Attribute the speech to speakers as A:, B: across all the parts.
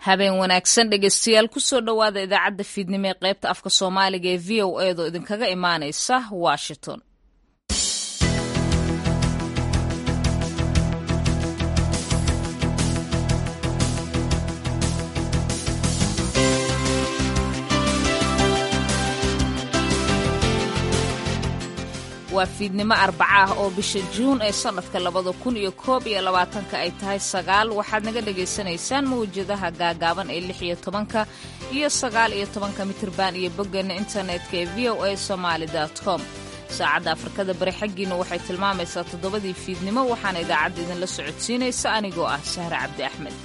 A: habeen wanaagsan dhegeystayaal kusoo dhowaada idaacadda fiidnimo ee qaybta afka soomaaliga ee v o edo idinkaga imaanaysa washington waa fiidnimo arbaca ah oo bisha juun ee sannadka labada kun iyo koob iyo labaatanka ay tahay sagaal waxaad naga dhagaysanaysaan mawjadaha gaagaaban ee lix iyo tobanka iyo sagaal iyo tobanka mitirban iyo boggeena internetka ee v o a somaali com saacadda afrikada bari xaggiina waxay tilmaamaysaa toddobadii fiidnimo waxaana idaacadda idinla socodsiinaysa anigoo ah sahre cabdi axmed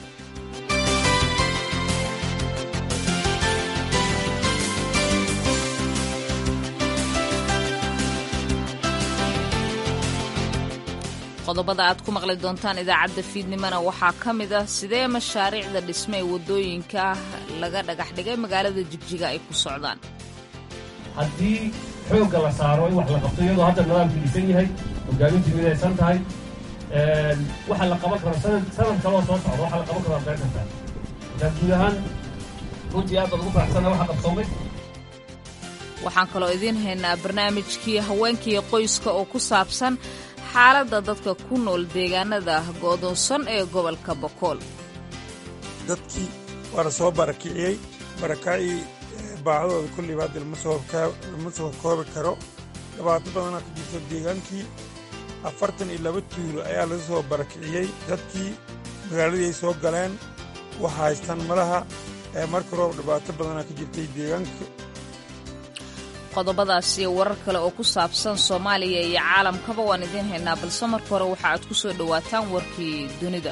A: qodobada aad ku maqli doontaan idaacadda fiidnimona waxaa ka mid ah sidee mashaariicda dhisme ee waddooyinka laga dhagax dhigay magaalada jigjiga ay ku socdaan
B: haddii xoogga la saaro in wax la qabto iyadoo hadda nidaamku dhisan yahay hogaamintu midaysan tahay waxa la qaban karo sanad kaloo soo socda waxa la qaban karo been kartaa markaa guud ahaan runtii aad baad ugu faraxsana waxa qabsoomay
A: waxaan kaloo idiin haynaa barnaamijkii haweenkii qoyska oo ku saabsan xaaladda dadka ku nool deegaanada go'doonsan ee gobolka bokool
C: dadkii waa la soo barakiciyey barakacii baacdooda kulliba hadda lama soo koobi karo dhibaato badanaa ka jirto deegaankii afartan iyo laba tuulo ayaa laga soo barakiciyey dadkii magaaladii ay soo galeen waxa haystaan malaha ee marka roob dhibaato badanaa ka jirtay deegaanka
A: qodobadaas iyo warar kale oo ku saabsan soomaaliya iyo caalamkaba waan idiin haynaa balse marka hore waxa aad ku soo dhowaataan warkii dunida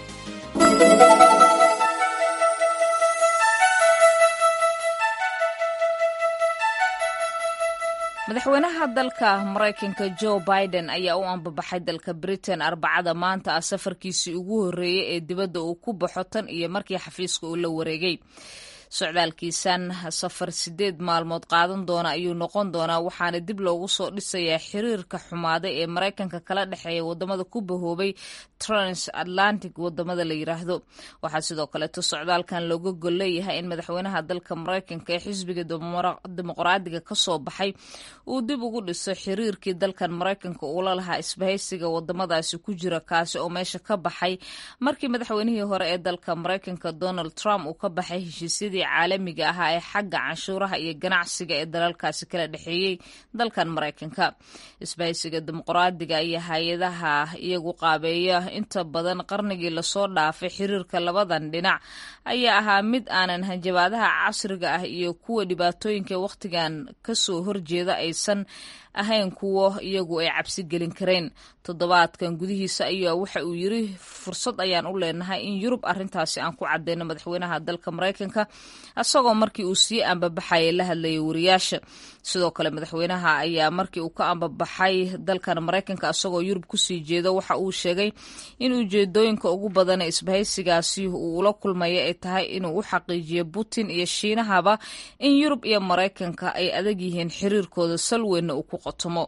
A: madaxweynaha dalka maraykanka jo biden ayaa u ambabaxay dalka britain arbacada maanta ah safarkiisii ugu horreeyey ee dibadda uu ku baxo tan iyo markii xafiiska uu la wareegay socdaalkiisan safar sideed maalmood qaadan doona ayuu noqon doonaa waxaana dib loogu soo dhisayaa xiriirka xumaaday ee maraykanka kala dhexeeya wadamada ku bahoobay trans atlantic wadamada la yiraahdo waxaa sidoo kaleeto socdaalkan looga gol leeyahay in madaxweynaha dalka maraykanka ee xisbiga dimuqraadiga kasoo baxay uu dib ugu dhiso xiriirkii dalkan maraykanka uula lahaa isbahaysiga wadamadaasi ku jira kaasi oo meesha ka baxay markii madaxweynihii hore ee dalka maraykanka donald trump uu ka baxay heshiisyadii caalamiga ahaa ee xagga canshuuraha iyo ganacsiga ee dalalkaasi kala dhexeeyey dalkan maraykanka isbahaysiga dimuqraadiga iyo hay-adaha iyagu qaabeeya inta badan qarnigii lasoo dhaafay xiriirka labadan dhinac ayaa ahaa mid aanan hanjabaadaha casriga ah iyo kuwa dhibaatooyinka wakhtigan kasoo horjeeda aysan ahayn kuwo iyagu ay cabsi gelin kareen toddobaadkan gudihiisa ayaa waxa uu yiri fursad ayaan u leenahay in yurub arintaasi aan ku cadeyno madaxweynaha dalka maraykanka isagoo markii uu sii ambabaxaya la hadlayay wariyaasha sidoo kale madaxweynaha ayaa markii uu ka ambabaxay dalkan maraykanka isagoo yurub kusii jeedo waxa uu sheegay in ujeedooyinka ugu badan ee isbahaysigaasi uu ula kulmaya ay tahay inuu u xaqiijiyo putin iyo shiinahaba in yurub iyo maraykanka ay adag yihiin xiriirkooda salweynna uu ku qotomo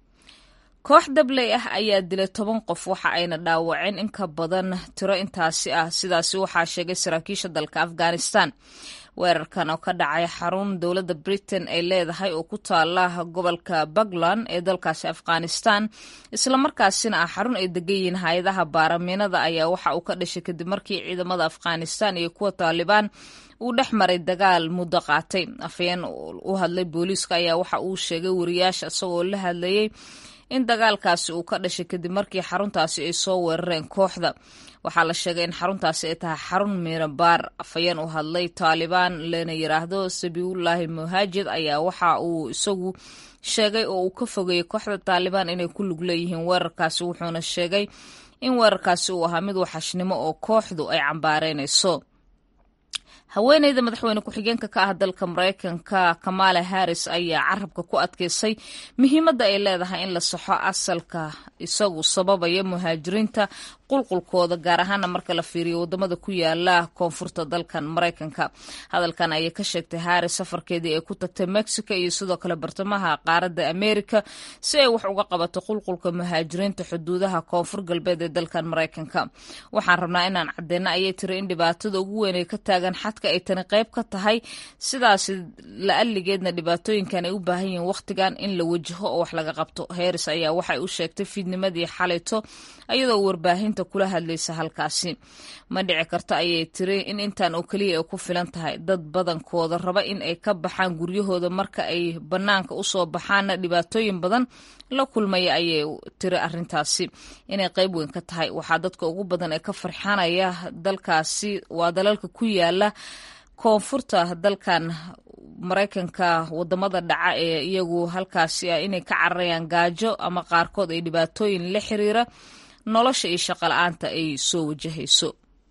A: koox dabley ah ayaa dilay toban qof waxa ayna dhaawaceen in ka badan tiro intaasi ah sidaasi waxaa sheegay saraakiisha dalka afghanistan weerarkan oo ka dhacay xarun dowladda britain ay leedahay oo ku taala gobolka puntland ee dalkaasi afghanistan islamarkaasina ah xarun ay degan yihiin hay-adaha baaramiinada ayaa waxa uu ka dhashay kadib markii ciidamada afghanistan iyo kuwa taalibaan uu dhex maray dagaal muddo qaatay afhayeen u hadlay booliiska ayaa waxa uu sheegay wariyaasha isagoo la hadlayay in dagaalkaasi uu ka dhashay kadib markii xaruntaasi ay soo weerareen kooxda waxaa la sheegay in xaruntaasi ay tahay xarun miirabaar afhayeen u hadlay taalibaan lana yiraahdo sabiibullaahi muhaajid ayaa waxa uu isagu sheegay oo uu ka fogeeyey kooxda taalibaan inay ku lug leeyihiin weerarkaasi wuxuuna sheegay in weerarkaasi uu ahaa mid waxashnimo oo kooxdu ay cambaareynayso haweeneyda madaxweyne ku-xigeenka ka ah dalka maraykanka kamala harris ayaa carabka ku adkeysay muhiimadda ay leedahay in la saxo asalka isagu sababaya muhaajiriinta qulqulkooda gaar ahaana marka la fiiriyo wadamada ku yaala koonfurta dalkan maraykanka hadalkan ayay ka sheegtay haris safarkeedii ay ku tagtay mexico iyo sidoo kale bartamaha qaaradda america si ay wax uga qabato qulqulka muhaajiriinta xuduudaha koonfur galbeed ee dalkan maraykanka waxaan rabnaa inaan cadeyno ayay tiri in dhibaatada ugu weyn ee ka taagan xadka ay tani qayb ka tahay sidaasi la-aligeedna dhibaatooyinkan ay u baahan yihiin wakhtigan in la wajaho oo wax laga qabto heris ayaa waxay u sheegtay fiidnimadii xalayto iyadoo warbaahinta kula hadlaysa halkaasi ma dhici karto ayay tiri in intan oo keliya ay ku filan tahay dad badankooda raba in ay ka baxaan guryahooda marka ay bannaanka usoo baxaanna dhibaatooyin badan la kulmaya ayay tiri arintaasi inay qayb weyn ka tahay waxaa dadka ugu badan ee ka farxanaya dalkaasi waa dalalka ku yaala koonfurta dalkan maraykanka wadamada dhaca ee iyagu halkaasi ah inay ka cararayaan gaajo ama qaarkood ay dhibaatooyin la xiriira nolosha iyo shaqo la-aanta ay soo wajahayso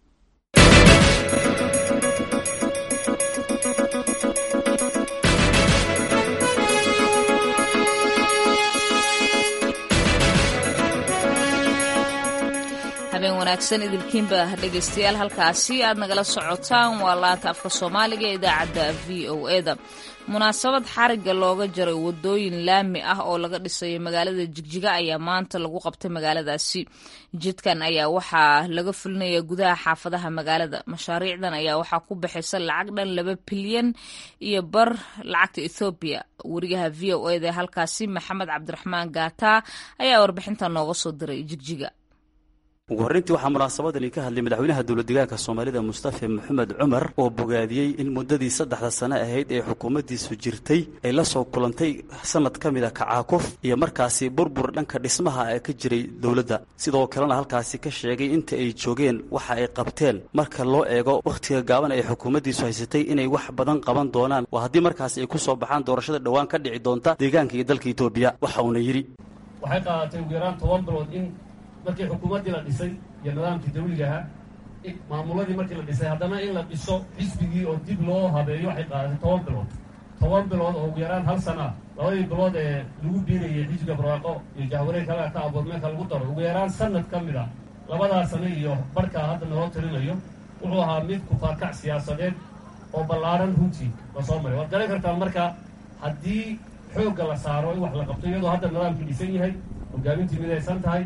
A: habeen wanaagsan idilkiinba dhegaystayaal halkaasi aad nagala socotaan waa laanta afka soomaaliga ee idaacadda v o eda munaasabad xarigga looga jaray wadooyin laami ah oo laga dhisayo magaalada jigjiga ayaa maanta lagu qabtay magaaladaasi jidkan ayaa waxaa laga fulinaya gudaha xaafadaha magaalada mashaariicdan ayaa waxaa ku baxaysa lacag dhan laba bilyan iyo bar lacagta ethoobiya wariyaha v o eda ee halkaasi maxamed cabdiraxmaan gaata ayaa warbixinta nooga soo diray jigjiga
D: ugu horreyntii waxaa munaasabadani ka hadlay madaxweynaha dowladdegaanka soomaalida mustafa maxamed cumar oo bogaadiyey in muddadii saddexda sane ahayd ee xukuumaddiisu jirtay ay la soo kulantay sanad ka mida kacaakuf iyo markaasi burbur dhanka dhismaha ee ka jiray dowladda sidoo kalena halkaasi ka sheegay inta ay joogeen waxa ay qabteen marka loo eego wakhtiga gaaban ay xukuumaddiisu haysatay inay wax badan qaban doonaan waa haddii markaasi ay ku soo baxaan doorashada dhowaan ka dhici doonta deegaanka iyo dalka etoobiya waxa uuna yidhi
B: waxay qaadatay ugu yaraan toban bilood in markii xukuumaddii la dhisay iyo nidaamkii dawliga ahaa maamuladii markii la dhisay haddana in la dhiso xisbigii oo dib loo habeeyo waxay qaadatay toban bilood toban bilood oo ugu yaraan hal sana labadii bilood ee lagu biirayay xisbiga barwaaqo iyo jahwareeg halkaa ka aboodmeelka lagu daro ugu yaraan sanad ka mid a labadaa sano iyo barhkaa hadda naloo talinayo wuxuu ahaa mid kufaarkac siyaasadeed oo ballaaran runtii la soo maray waad garan kartaan marka haddii xoogga la saaro in wax la qabto iyadoo hadda nidaamkii dhisan yahay hogaamintii midaysan tahay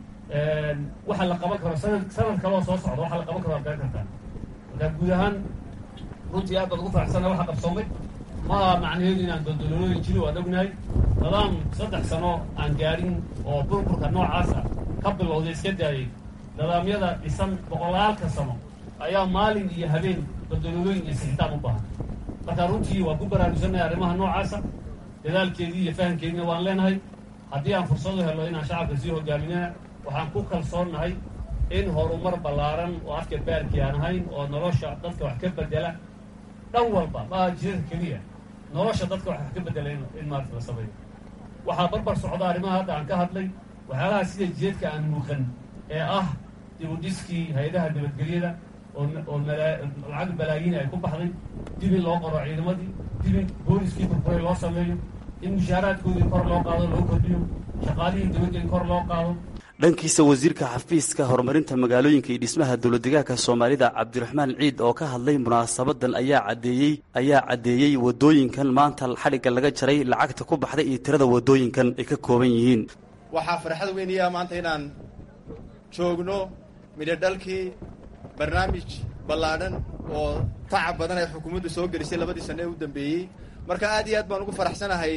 B: waxa la qaban karo sanad sanad kaloo soo socda waxa la qaban karo waad garan kartaa markaa guud ahaan runtii aad baad ugu faraxsana waxa qabsoomay maaha macnaheedu inaan dondololooyin jiri waad ognahay nidaam saddex sano aan gaadhin oo burburka noocaasa ka bilowday iska daayay nidaamyada dhisan boqolaalka sano ayaa maalin iyo habeen dondololooyin iyo sixitaan u baahan marka runtii waan ku baraarugsannahay arrimaha noocaasa dadaalkeedii iyo fahamkeediina waan leenahay haddii aan fursadu helo inaan shacabka sii hogaaminana waxaan ku kalsoonnahay in horumar ballaaran oo afka baarkii aan ahayn oo nolosha dadka wax ka bedela dhan walba maaha jidada keliya nolosha dadka wax ka bedela in maarata la sameeyo waxaa barbar socda arrimaha hadda aan ka hadlay waxyaalaha sida jidadka aan muuqan ee ah dibudhiskii hay-adaha nabadgelyada oo lacag balaayiin ay ku baxday dib in loo qoro ciidamadii dib in booliskii burburay loo sameeyo in mushaaraadkoodii kor loo qaado loo kordhiyo shaqaalihii dibadda in kor loo qaado
D: dhankiisa wasiirka xafiiska horumarinta magaalooyinka iyo dhismaha dowladdegaanka soomaalida cabdiraxmaan ciid oo ka hadlay munaasabadan ayaa caddeeyey ayaa caddeeyey waddooyinkan maanta xadhigga laga jaray lacagta ku baxday iyo tirada waddooyinkan ay ka kooban yihiin
E: waxaa farxad weyniyaa maanta inaan joogno midhodhalkii barnaamij ballaadhan oo tacab badan ay xukuumaddu soo gelisay labadii sanne ee u dambeeyey marka aad iyo aad baan ugu faraxsanahay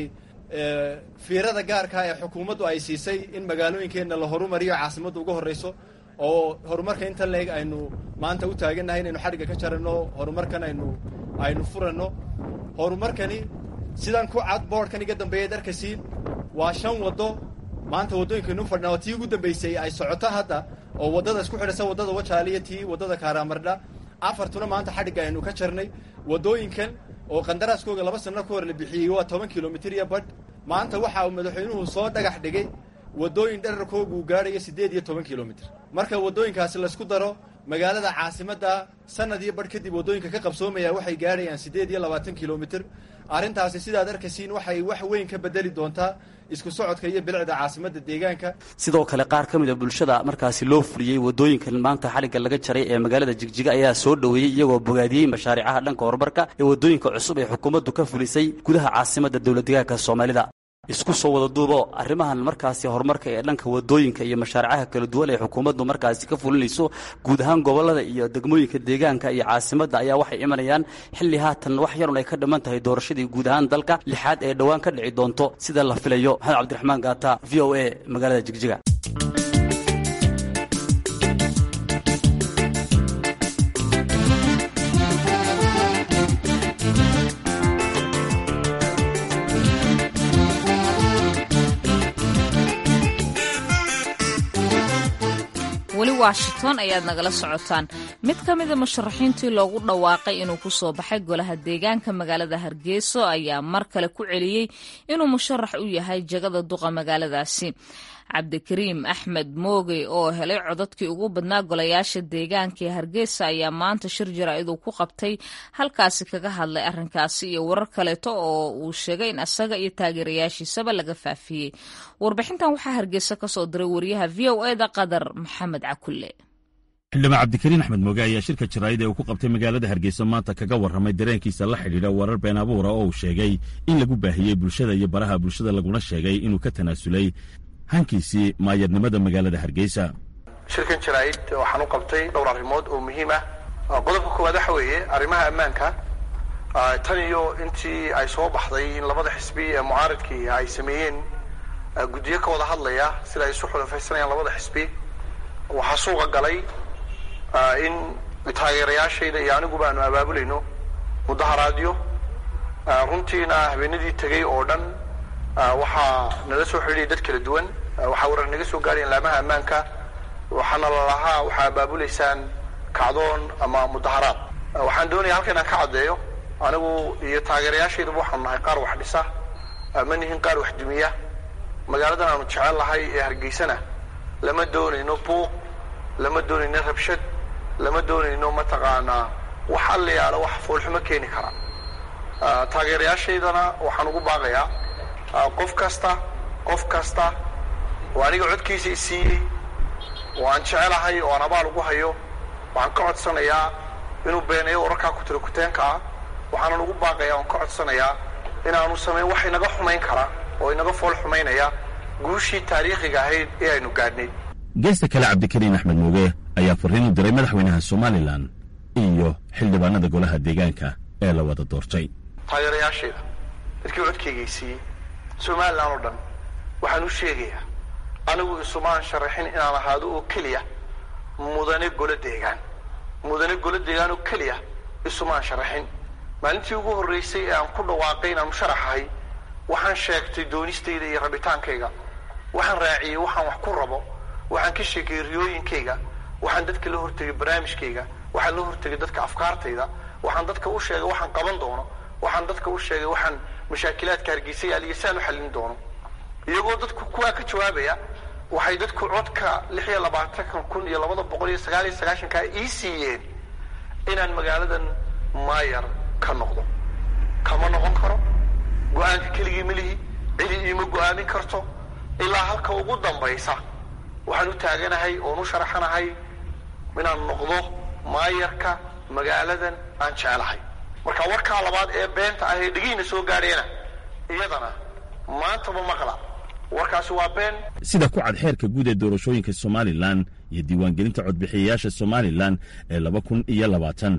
E: fiirada gaarkaa ee xukuumaddu ay siisay in magaalooyinkeenna la horumariyo caasimadda ugu horrayso oo horumarka inta leeg aynu maanta u taagannahay inaynu xadhigga ka jaranno horumarkan aynu aynu furanno horumarkani sidan ku cad boodhkan iga dambeeyaad arkasiin waa shan waddo maanta waddooyinkaynu fadhna oo tii ugu dambaysay ay socoto hadda oo waddada isku xidhasa waddada wajaaliya tii waddada kaaraamardha afartuna maanta xadhigga aynu ka jarnay waddooyinkan oo qandaraaskooga laba sanno ka hor la bixiyey waa toban kilomitir iyo badh maanta waxa uu madaxweynuhu soo dhagax dhigay waddooyin dherarkoogu uu gaadhayo siddeed iyo toban kilomitir marka waddooyinkaasi laysku daro magaalada caasimadda sanad iyo barh kadib waddooyinka ka qabsoomaya waxay gaadhayaan siddeed iyo labaatan kilomitir arrintaasi sidaad arkaysiin waxay wax weyn ka bedeli doontaa isku socodka iyo bilicda caasimadda deegaanka
D: sidoo kale qaar ka mid a bulshada markaasi loo fuliyey waddooyinkan maanta xadhigga laga jaray ee magaalada jigjiga ayaa soo dhoweeyey iyagoo bogaadiyey mashaariicaha dhanka horumarka ee waddooyinka cusub ee xukuumaddu ka fulisay gudaha caasimadda dowladdeegaanka soomaalida isku soo wada duubo arrimahan markaasi horumarka ee dhanka waddooyinka iyo mashaaricaha kala duwan ee xukuumaddu markaasi ka fulinayso guud ahaan gobollada iyo degmooyinka deegaanka iyo caasimadda ayaa waxay imanayaan xilli haatan wax yarun ay ka dhiman tahay doorashadii guud ahaan dalka lixaad ee dhowaan ka dhici doonto sida la filayo maxamed cabdiraxmaan gaata v o a magaalada jigjiga
A: weli washington ayaad nagala socotaan mid ka mida musharaxiintii loogu dhawaaqay inuu ku soo baxay golaha deegaanka magaalada hargeyso ayaa mar kale ku celiyey inuu musharax u yahay jagada duqa magaaladaasi cabdikariim axmed moogey oo helay codadkii ugu badnaa golayaasha deegaanka ee hargeysa ayaa maanta shir jaraa'iduu ku qabtay halkaasi kaga hadlay arrinkaasi iyo warar kaleeto oo uu sheegay in asaga iyo taageerayaashiisaba laga faafiyey warbixintan waxaa hargeysa ka soo diray wariyaha v o eda qadar maxamed cakulle
F: xildhibaan cabdikariin axmed mooge ayaa shirka jaraa'id ee uu ku qabtay magaalada hargeysa maanta kaga warramay dareenkiisa la xidhiidha warar been abuura oo uu sheegay in lagu baahiyey bulshada iyo baraha bulshada laguna sheegay inuu ka tanaasulay hankiisii maayadnimada magaalada hargeysa
G: shirkan jaraa'id waxaan u qabtay dhowr arrimood oo muhiim ah qodobka koowaad waxa weeye arrimaha ammaanka tan iyo intii ay soo baxday in labada xisbi ee mucaaridkii ay sameeyeen guddiyo ka wada hadlaya sida ay isu xulafaysanayaan labada xisbi waxaa suuqa galay in taageerayaashayda iyo aniguba aanu abaabulayno mudaharaadyo runtiina habeenadii tegey oo dhan waxaa nala soo xidhiidhay dad kala duwan waxaa warar naga soo gaadhayan laamaha ammaanka waxaana lalahaa waxaa abaabulaysaan kacdoon ama mudaharaad waxaan doonaya halka inaan ka caddeeyo anigu iyo taageerayaashaydaba waxaanu nahay qaar wax dhisa ma nihin qaar wax dumiya magaaladan aanu jecel lahay ee hargeysana lama doonayno buuq lama doonayno rabshad lama doonayno mataqaanaa wax allayaala wax foolxumo keeni kara taageerayaashaydana waxaan ugu baaqayaa qof kasta qof kasta oo aniga codkiisa i siiyey oo aan jecelahay oo aan abaal ugu hayo waxaan ka codsanayaa inuu beeneeyo wararkaa ku tira kuteenka ah waxaanan ugu baaqayaa oan ka codsanayaa inaanu samayn wax inaga xumayn kara oo inaga fool xumaynaya guushii taariikhiga ahayd ee aynu gaadhnay
F: geesta kale cabdikariin axmed mooge ayaa farriin u diray madaxweynaha somalilan iyo xildhibaanada golaha deegaanka ee la wada doortay
G: taageerayaashayda dadkii codkaygay siiyey somalilan oo dhan waxaan u sheegayaa anigu isumaan sharaxin inaan ahaado oo keliya mudane golo deegaan mudane golo deegaan oo keliya isumaan sharaxin maalintii ugu horraysay ee aan ku dhawaaqay inaan musharaxahay waxaan sheegtay doonistayda iyo rabitaankayga waxaan raaciyey waxaan wax ku rabo waxaan ka sheekayey riyooyinkayga waxaan dadka la hortegay barnaamijkayga waxaan la hortegay dadka afkaartayda waxaan dadka u sheegay waxaan qaban doono waxaan dadka u sheegay waxaan mashaakilaadka hargeysa yaaliya saan u xallin doono iyagoo dadku kuwaa ka jawaabaya waxay dadku codka lix iyo labaatankan kun iyo labada boqol iyo sagaal iyo sagaashankaa ii siiyeen inaan magaaladan maayar ka noqdo kama noqon karo go-aanka keligii ma lihi cidi iima go-aamin karto ilaa halka ugu dambaysa waxaan u taaganahay oon u sharaxanahay inaan noqdo maayarka magaaladan aan jecelahay marka warkaa labaad ee beenta ah ee dhegiina soo gaadheena iyadana maantaba maqla warkaasi waa been
F: sida ku cad xeerka guud ee doorashooyinka somalilan iyo diiwaangelinta codbixiyayaasha somalilan ee laba kun iyo labaatan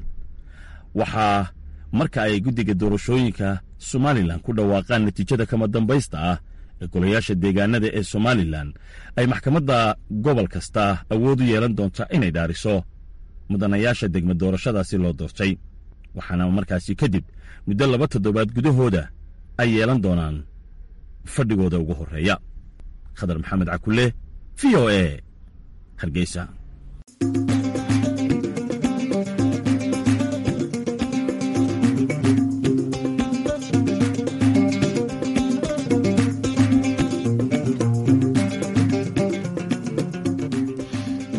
F: waxaa marka ay guddiga doorashooyinka somalilan ku dhawaaqaan natiijada kama dambaysta ah ee golayaasha deegaanada ee somalilan ay maxkamadda gobol kasta awood u yeelan doonta inay dhaariso mudanayaasha degma doorashadaasi loo doortay waxaana markaasi kadib muddo laba toddobaad gudahooda ay yeelan doonaan fadhigooda ugu horreeya khadar maxamed cakulle v o e hargeysa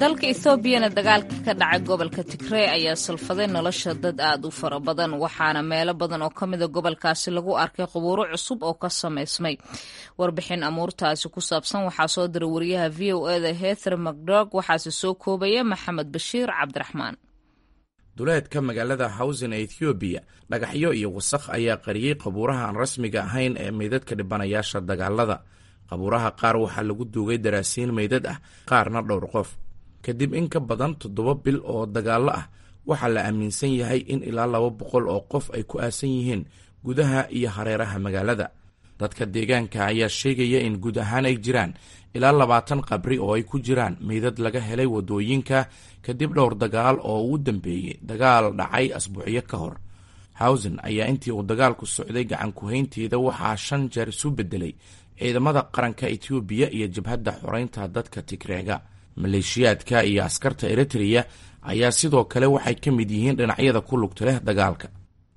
A: dalka ethoobiana dagaalka ka dhacay gobolka tigrey ayaa salfaday nolosha dad aad u fara badan waxaana meelo badan oo ka mida gobolkaasi lagu arkay qubuuro cusub oo ka samaysmay warbixin amuurtaasi ku saabsan waxaa soo diray wariyaha v o eda heather macdog waxaase soo koobaya maxamed bashiir cabdiraxmaan
H: duleedka magaalada hawsen ee ethoobiya dhagaxyo iyo wasakh ayaa qariyey qabuuraha aan rasmiga ahayn ee meydadka dhibanayaasha dagaalada qabuuraha qaar waxaa lagu duugay daraasiin meydad ah qaarna dhowr qof kadib in ka badan toddoba bil oo dagaallo ah waxaa la aaminsan yahay in ilaa laba boqol oo qof ay ku aasan yihiin gudaha iyo hareeraha magaalada dadka deegaanka ayaa sheegaya in guud ahaan ay jiraan ilaa labaatan qabri oo ay ku jiraan meydad laga helay waddooyinka kadib dhowr dagaal oo uu dambeeyey dagaal dhacay asbuucyo ka hor hawsen ayaa intii uu dagaalku socday gacan ku-haynteeda waxaa shan jeer isu beddelay ciidamada qaranka etoobiya iyo jabhadda xoreynta dadka tigreega maleeshiyaadka iyo askarta eritreya ayaa sidoo kale waxay ka mid yihiin dhinacyada ku lugta leh dagaalka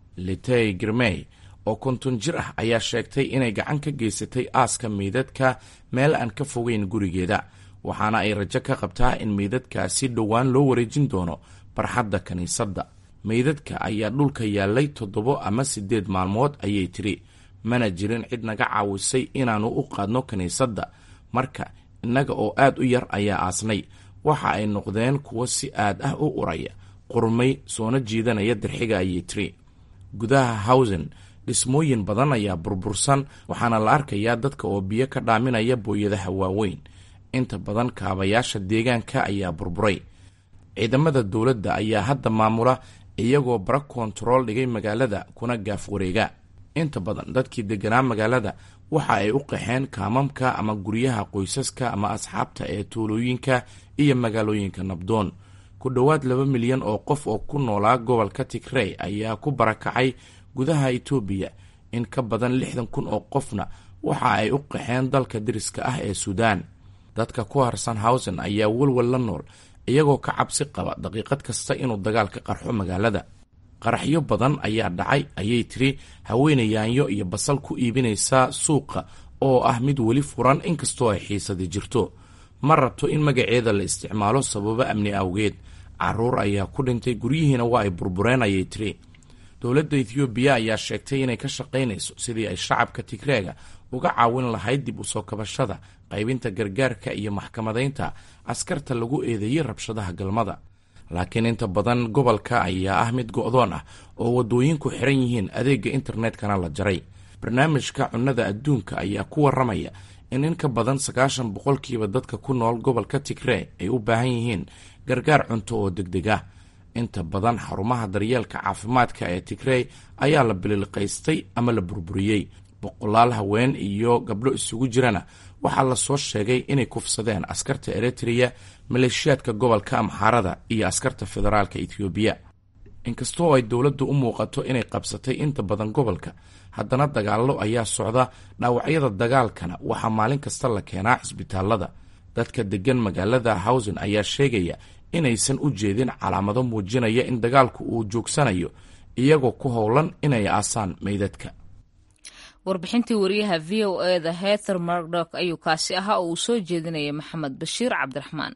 H: litey girmey oo konton jir ah ayaa sheegtay inay gacan ka geysatay aaska meydadka meel aan ka fogeyn gurigeeda waxaana ay rajo ka qabtaa in meydadkaasi dhowaan loo wareejin doono barxadda kiniisadda meydadka ayaa dhulka yaallay toddobo ama siddeed maalmood ayay tiri mana jirin cid naga caawisay inaannu u qaadno kiniisadda marka innaga oo aad u yar ayaa aasnay waxa ay noqdeen kuwo si aad ah u uraya qurmay soona jiidanaya dirxiga ayay tiri gudaha hawsen dhismooyin badan ayaa burbursan waxaana la arkayaa dadka oo biyo ka dhaaminaya booyadaha waaweyn inta badan kaabayaasha deegaanka ayaa burburay ciidamada dowladda ayaa hadda maamula iyagoo bara kontarool dhigay magaalada kuna gaaf wareega inta badan dadkii deganaa magaalada waxa ay u qaxeen kaamamka ama guryaha qoysaska ama asxaabta ee tuulooyinka iyo magaalooyinka nabdoon ku dhowaad laba milyan oo qof oo ku noolaa gobolka tigrey ayaa ku barakacay gudaha etoobiya in ka badan lixdan kun oo qofna waxa ay u qaxeen dalka deriska ah ee suudaan dadka ku harsan hawsen ayaa walwal la nool iyagoo ka cabsi qaba daqiiqad kasta inuu dagaal ka qarxo magaalada qaraxyo badan ayaa dhacay ayay tiri haweeney yaanyo iyo basal ku iibinaysa suuqa oo ah mid weli furan inkastoo ay xiisadi jirto ma rabto in magaceeda la isticmaalo sababo amni awgeed caruur ayaa ku dhintay guryihiina waa ay burbureen ayay tiri dowladda ethoobiya ayaa sheegtay inay ka shaqaynayso sidii ay shacabka tigreega uga caawin lahayd dib u soo kabashada qaybinta gargaarka iyo maxkamadaynta askarta lagu eedeeyey rabshadaha galmada laakiin inta badan gobolka ayaa ah mid go'doon ah oo waddooyinku xiran yihiin adeegga internetkana la jaray barnaamijka cunnada adduunka ayaa ku warramaya in in ka badan sagaashan boqolkiiba dadka ku nool gobolka tigree ay u baahan yihiin gargaar cunto oo degdeg ah inta badan xarumaha daryeelka caafimaadka ee tigrey ayaa la bililqaystay ama la burburiyey boqolaal haween iyo gabdho isugu jirana waxaa lasoo sheegay inay kufsadeen askarta eritreya maleeshiyaadka gobolka amxaarada iyo askarta federaalka etoobiya inkastoo ay dowladdu u muuqato inay qabsatay inta badan gobolka haddana dagaallo ayaa socda dhaawacyada dagaalkana waxaa maalin kasta la keenaa cisbitaalada dadka deggan magaalada hawsen ayaa sheegaya inaysan u jeedin calaamado muujinaya in dagaalku uu joogsanayo iyagoo ku howlan inay aasaan meydadka
A: warbixintii wariyaha v o eda heather mardok ayuu kaasi ahaa oo uu soo jeedinaya maxamed bashiir cabdiraxmaan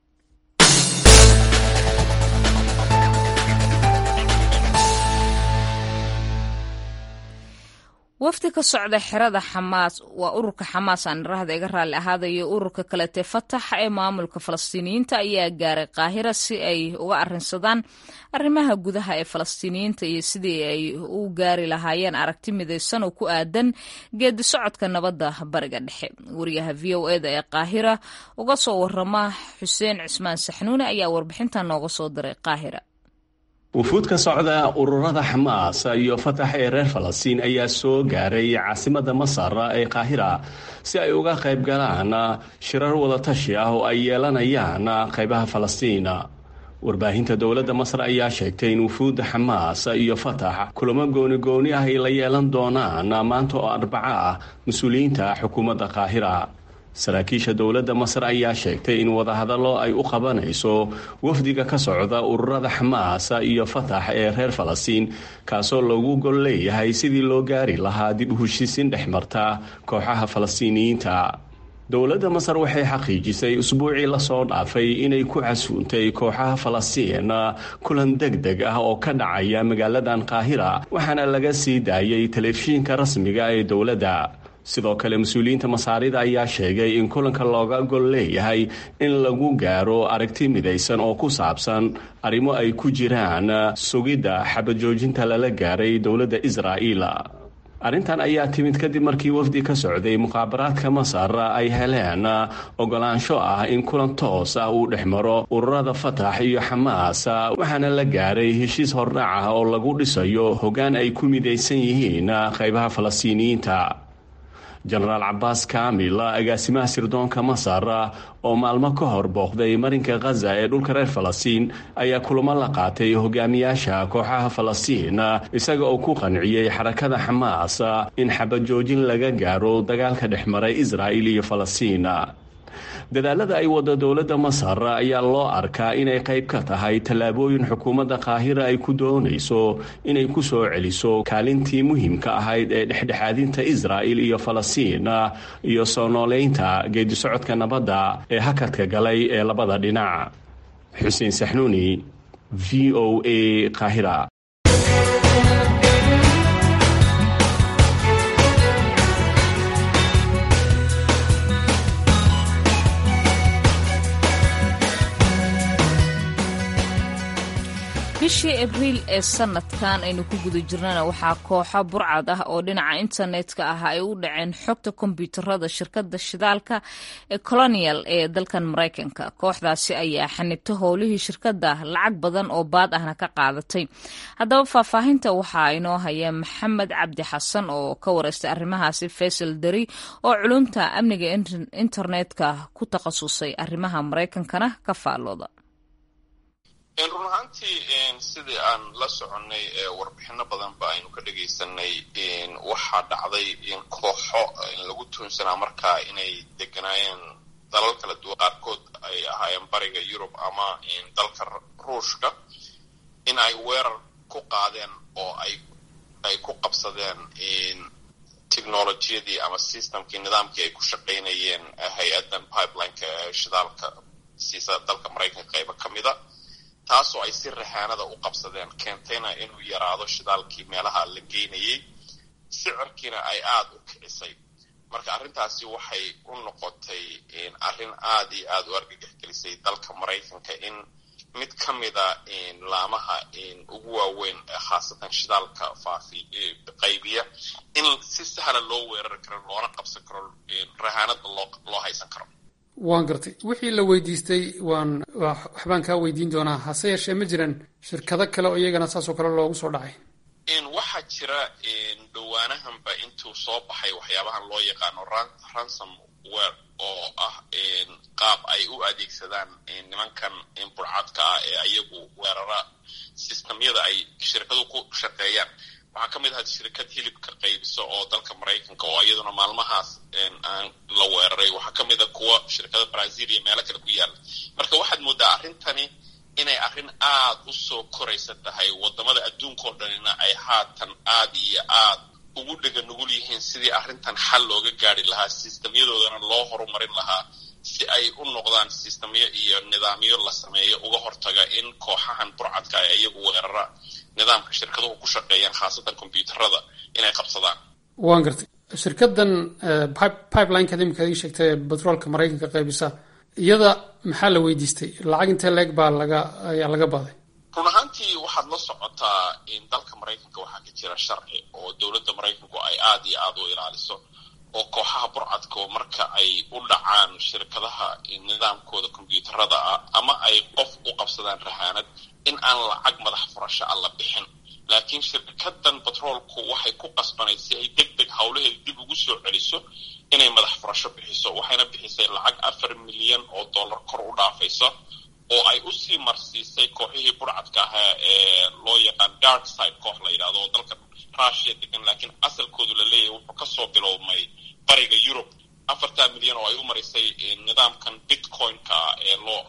A: wafdi ka socda xerada xamaas waa ururka xamaas aan irahda iga raalli ahaadayo ururka kalete fatax ee maamulka falastiiniyiinta ayaa gaaray qaahira si ay uga arinsadaan arrimaha gudaha ee falastiiniyiinta iyo sidii ay u gaari lahaayeen aragti midaysan oo ku aadan geedi socodka nabadda bariga dhexe wariyaha v o eda ee qaahira uga soo warama xuseen cismaan saxnuune ayaa warbixintan nooga soo diray qaahira
I: wufuud ka socda ururada xamaas iyo fatax ee reer falastiin ayaa soo gaaray caasimada masar ee qaahira si ay uga qayb galaan shirar wadatashi ah oo ay yeelanayaan qaybaha falastiin warbaahinta dowladda masar ayaa sheegtay in wufuudda xamaas iyo fatax kulamo gooni-gooni ah ay la yeelan doonaan maanta oo arbaco ah mas-uuliyiinta xukuumadda qaahira saraakiisha dowladda masar ayaa sheegtay in wadahadallo ay u qabanayso wafdiga ka socda ururada xamaas iyo fatax ee reer falastiin kaasoo loogu gol leeyahay sidii loo gaari lahaa dib u heshiisiin dhex marta kooxaha falastiiniyiinta dowladda masar waxay xaqiijisay usbuucii lasoo dhaafay inay ku casuuntay kooxaha falastiin kulan deg deg ah oo ka dhacaya magaaladan qaahira waxaana laga sii daayay telefishinka rasmiga ee dowladda sidoo kale mas-uuliyiinta masaarida ayaa sheegay in kulanka looga gol leeyahay in lagu gaaro aragti midaysan oo ku saabsan arrimo ay ku jiraan sugidda xabajoojinta lala gaaray dowladda israa'iil arrintan ayaa timid kadib markii wafdi ka socday muqaabaraadka masar ay heleen ogolaansho ah in kulan toos ah uu dhex maro ururada fatax iyo xamaas waxaana la gaaray heshiis hordhac ah oo lagu dhisayo hoggaan ay ku midaysan yihiin qaybaha falastiiniyiinta jenaraal cabaas kaamil agaasimaha sirdoonka masar oo maalmo ka hor booqday marinka khaza ee dhulka reer falastiin ayaa kulamo la qaatay hogaamiyaasha kooxaha falastiin isaga oo ku qanciyey xarakada xamaas in xabajoojin laga gaaro dagaalka dhex maray israa'il iyo falastiin dadaalada ay wada dowladda masar ayaa loo arkaa inay qayb ka tahay tallaabooyin xukuumadda qaahira ay ku doonayso inay ku soo celiso kaalintii muhiimka ahayd ee dhexdhexaadinta israa'il iyo falastiin iyo soo nooleynta geedisocodka nabadda ee hakadka galay ee labada dhinac xuseen saxnuuni v o a qaahira
A: bishii abriil ee sanadkan aynu ku guda jirnana waxaa kooxo burcad ah oo dhinaca internetka ah ay u dhaceen xogta kombyuutarada shirkada shidaalka ee colonial ee dalkan maraykanka kooxdaasi ayaa xanibta howlihii shirkada lacag badan oo baad ahna ka qaadatay haddaba faahfaahinta waxaa inoo haya maxamed cabdi xasan oo ka wareystay arrimahaasi faysal dari oo culumta amniga internetka ku takhasusay arrimaha maraykankana ka faallooda
J: run ahaantii sidii aan la soconnay warbixino badan ba aynu ka dhegaysanay waxaa dhacday in kooxo lagu tuunsanaa markaa inay deganaayeen dalal kala duwan qaarkood ay ahaayeen bariga yurub ama dalka ruushka in ay weerar ku qaadeen oo ay ay ku qabsadeen technolojiyadii ama systemkii nidaamkii ay ku shaqaynayeen hay-addan pipelineka shidaalka siisa dalka maraykanka qayba ka mida taasoo ay si rahaanada u qabsadeen keentayna inuu yaraado shidaalkii meelaha la geynayey sicirkiina ay aada u kicisay marka arrintaasi waxay u noqotay arrin aada iyo aada u argagaxgelisay dalka maraykanka in mid ka mida laamaha ugu waaweyn khaasatan shidaalka faafi qaybiya in si sahla loo weerari karo loona qabsan karo rahaanada loo loo haysan karo
K: waan gartay wixii la weydiistay waan waxbaan kaa weydiin doonaa hase yeeshee ma jiran shirkado kale oo iyagana saasoo kale loogu soo dhacay
J: waxaa jira dhowaanahanba intuu soo baxay waxyaabahan loo yaqaano ransom wer oo ah qaab ay u adeegsadaan nimankan burcadka ah ee ayagu weerara sistamyada ay shirkadu ku shaqeeyaan waxaa ka mid ahaa shirkad hilibka qaybiso oo dalka maraykanka oo iyaduna maalmahaas aan la weeraray waxaa ka mid a kuwa shirkada brazil iyo meelo kale ku yaala marka waxaad moodaa arrintani inay arrin aada u soo koraysa tahay waddamada adduunkao dhanina ay haatan aada iyo aad ugu dhega nugul yihiin sidii arrintan xal looga gaari lahaa sistamyadoodana loo horumarin lahaa si ay u noqdaan sistamyo iyo nidaamyo la sameeyo uga hortaga in kooxahan burcadka ay iyagu weerara nidaamka shirkaduhu ku shaqeeyaan khaasatan kombyuutarada inay qabsadaan
K: waan gartay shirkadan pipelineka imika ii sheegtay batroolka maraykanka qaybisa iyada maxaa la weydiistay lacag intee leeg baa laga ayaa laga baaday
J: run ahaantii waxaad la socotaa in dalka maraykanka waxaa ka jira sharci oo dowladda maraykanku ay aada iyo aada u ilaaliso oo kooxaha burcadka marka ay u dhacaan shirkadaha nidaamkooda kombyuutarada ah ama ay qof u qabsadaan rahaanad in aan lacag madax furasho a la bixin laakiin shirkadan batroolku waxay ku qasbanayd si ay deg deg howlaheeda dib ugu soo celiso inay madax furasho bixiso waxayna bixisay lacag afar milyan oo dollar kor u dhaafaysa oo ay usii marsiisay kooxihii burcadka ahaa ee loo yaqaan dark side koox la yidhahdo oo dalka russia degan laakiin asalkoodu la leeyahay wuxuu kasoo bilowmay bariga yurub afartaa milyan oo ay u marisay nidaamkan bitcoin-ka ee loo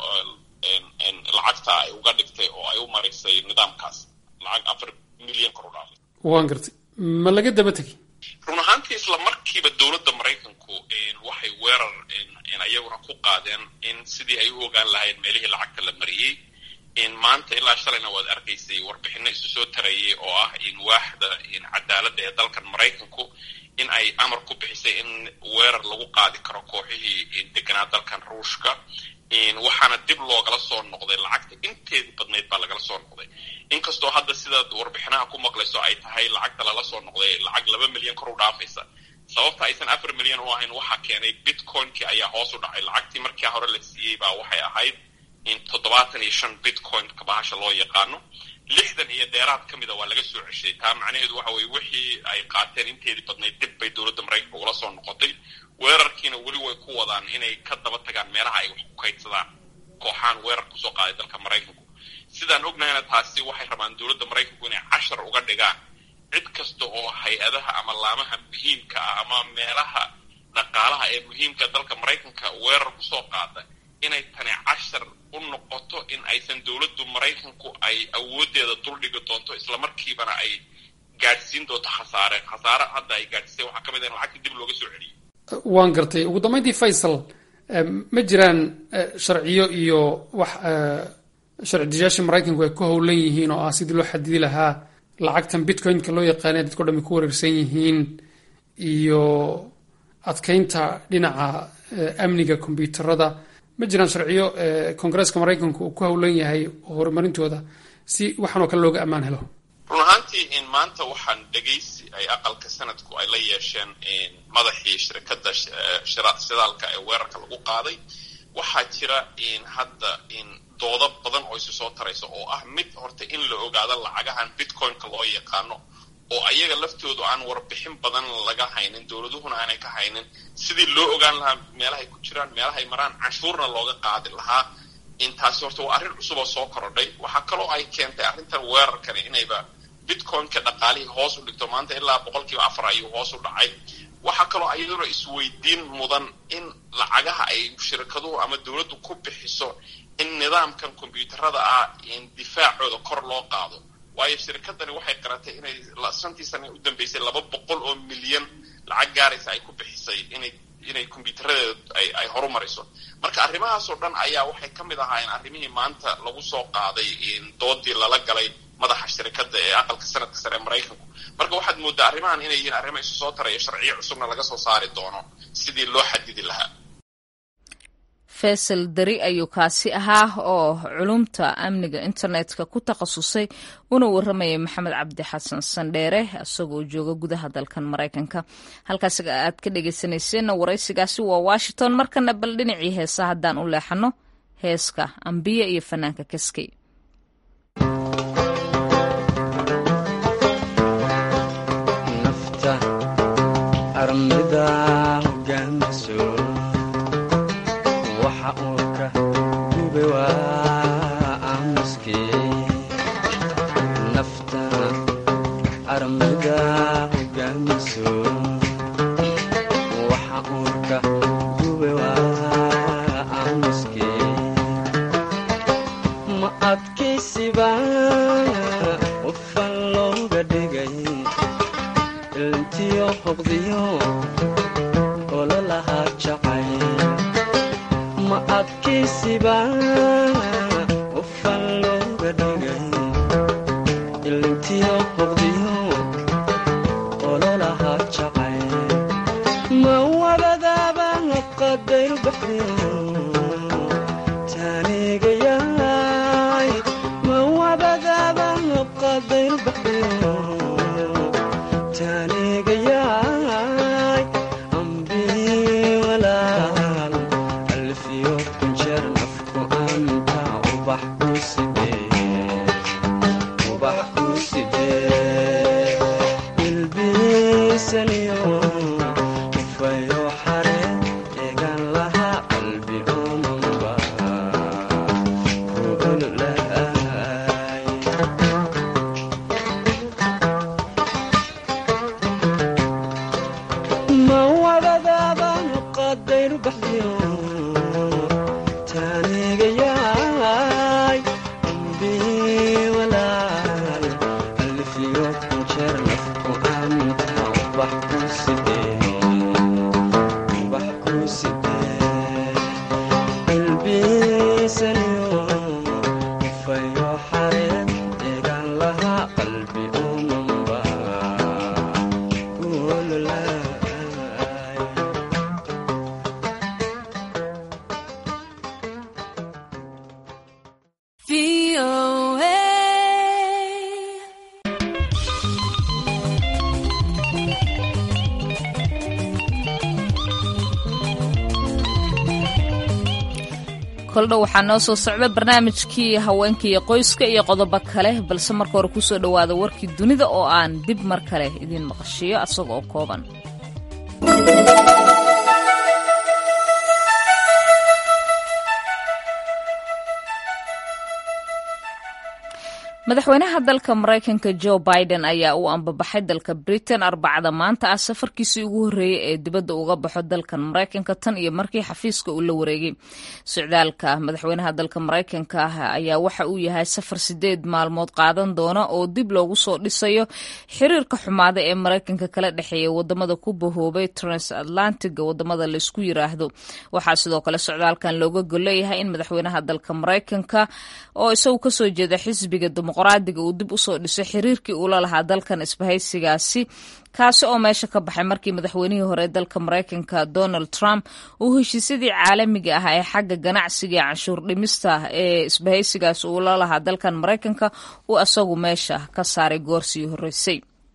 J: lacagta ay uga dhigtay oo ay u marisay nidaamkaas lacag afar milyan kor u dhaafay
K: waan gartay ma laga daba tegay
J: run ahaantii isla markiiba dowladda maraykanku waxay weerar iyaguna ku qaadeen in sidii ay u ogaan lahayn meelihii lacagta la mariyey maanta ilaa shalayna waad arkaysay warbixino isu soo tarayay oo ah in waaxda cadaaladda ee dalkan maraykanku in ay amar ku bixisay in weerar lagu qaadi karo kooxihii deganaa dalkan ruushka waxaana dib loogala soo noqday lacagta inteedii badnayd baa lagala soo noqday inkastoo hadda sidaad warbixinaha ku maqlayso ay tahay lacagta lala soo noqday lacag laba milyan kor u dhaafaysa sababta aysan afar milyan u ahayn waxaa keenay bitcoinkii ayaa hoos u dhacay lacagtii markii hore la siiyey baa waxay ahayd in toddobaatan iyo shan bitcoin-ka bahasha loo yaqaano lixdan iyo dheeraad ka mida waa laga soo ceshay taa macnaheedu waxa weye wixii ay qaateen inteedii badnayd dib bay dowladda maraykanka ula soo noqotay weerarkiina weli way ku wadaan inay ka daba tagaan meelaha ay wax ku kaydsadaan kooxaan weerar kusoo qaaday dalka maraykanku sidaan ognahayna taasi waxay rabaan dowladda maraykanku inay cashar uga dhigaan cid kasta oo hay-adaha ama laamaha muhiimka ah ama meelaha dhaqaalaha ee muhiimka dalka maraykanka weerar kusoo qaada inay tani cashar u noqoto in aysan dowladdu maraykanku ay awooddeeda duldhigi doonto islamarkiibana ay gaadhsiin doonto khasaare khasaare hadda ay gaadhsiisay waxaa ka mid ah in lacagtii dib looga soo celiyey
K: waan gartay ugu dambeyntii faysal ma jiraan sharciyo iyo wax sharci dejiyaasha maraykanku ay ku howlan yihiin oo ah sidii loo xadidi lahaa lacagtan bitcoin-ka loo yaqaanay dadko dhami ku wareersan yihiin iyo adkeynta dhinaca amniga kombyuutarada ma jiraan sharciyo koongareeska maraykanku uu ku howlan yahay horumarintooda si waxaan oo kale looga ammaan helo
J: run ahaantii in maanta waxaan dhegaysi ay aqalka sanadku ay la yeesheen madaxii shirkadda shidaalka ee weerarka lagu qaaday waxaa jira in hadda in doodo badan oo isu soo taraysa oo ah mid horta in la ogaado lacagahan bitcoin-ka loo yaqaano oo ayaga laftoodu aan warbixin badan laga haynin dowladuhuna aanay ka haynin sidii loo ogaan lahaa meelahay ku jiraan meelahay maraan canshuurna looga qaadi lahaa intaasi horta waa arrin cusub oo soo korodhay waxaa kaloo ay keentay arrintan weerarkani inayba bitcoin-ka dhaqaalihii hoos u dhigto maanta ilaa boqol kiiba afar ayuu hoos u dhacay waxaa kaloo iyaduna isweydiin mudan in lacagaha ay shirkaduhu ama dowladdu ku bixiso in nidaamkan kombyuutarada ah in difaacooda kor loo qaado waayo shirkadani waxay qaratay inay santii sana u dambeysay laba boqol oo milyan lacag gaaraysa ay ku bixisay inay inay kombyuutaradeeda ay ay horumarayso marka arrimahaasoo dhan ayaa waxay ka mid ahaayeen arrimihii maanta lagu soo qaaday doodii lala galay madaxa shirkadda ee aqalka sanadka sare ee maraykanku marka waxaad mooddaa arrimahan inay yihiin arrimo isu soo taraya sharciyo cusubna laga soo saari doono sidii loo xadidi lahaa
A: faysal dari ayuu kaasi ahaa oo culumta amniga internetka ku takhasusay una warramayay maxamed cabdi xasan sandheere isagoo jooga gudaha dalkan maraykanka halkaas aad ka dhegeysaneyseenna waraysigaasi waa washington markana bal dhinacii heesa haddaan u leexano heeska ambiya iyo fanaanka kaskey koldhow waxaa noo soo socda barnaamijkii haweenka iyo qoyska iyo qodobo kale balse marka hore kusoo dhowaada warkii dunida oo aan dib mar kale idiin maqashiiyo asaga oo kooban madaxweynaha dalka maraykanka jo biden ayaa u ambabaxay dalka britain arbacada maanta ah safarkiisii ugu horreeyey ee dibadda uga baxo dalkan maraykanka tan iyo markii xafiiska uu la wareegay socdaalka madaxweynaha dalka maraykanka ah ayaa waxa uu yahay safar sideed maalmood qaadan doona oo dib loogu soo dhisayo xiriirka xumaada ee maraykanka kala dhexeeya wadamada ku bahoobay transatlantiga wadamada laysku yiraahdo waxaa sidoo kale socdaalkan looga golleeyahay in madaxweynaha dalka maraykanka oo isagu kasoo jeeda xisbiga dimuqraadiga uu dib usoo dhiso xiriirkii uula lahaa dalkan isbahaysigaasi kaasi oo meesha ka baxay markii madaxweynihii hore dalka maraykanka donald trump uu heshiisyadii caalamiga ah ee xagga ganacsiga iyo canshuur dhimista ee isbahaysigaasi uula lahaa dalkan maraykanka uu asagu meesha ka saaray goorsii horreysay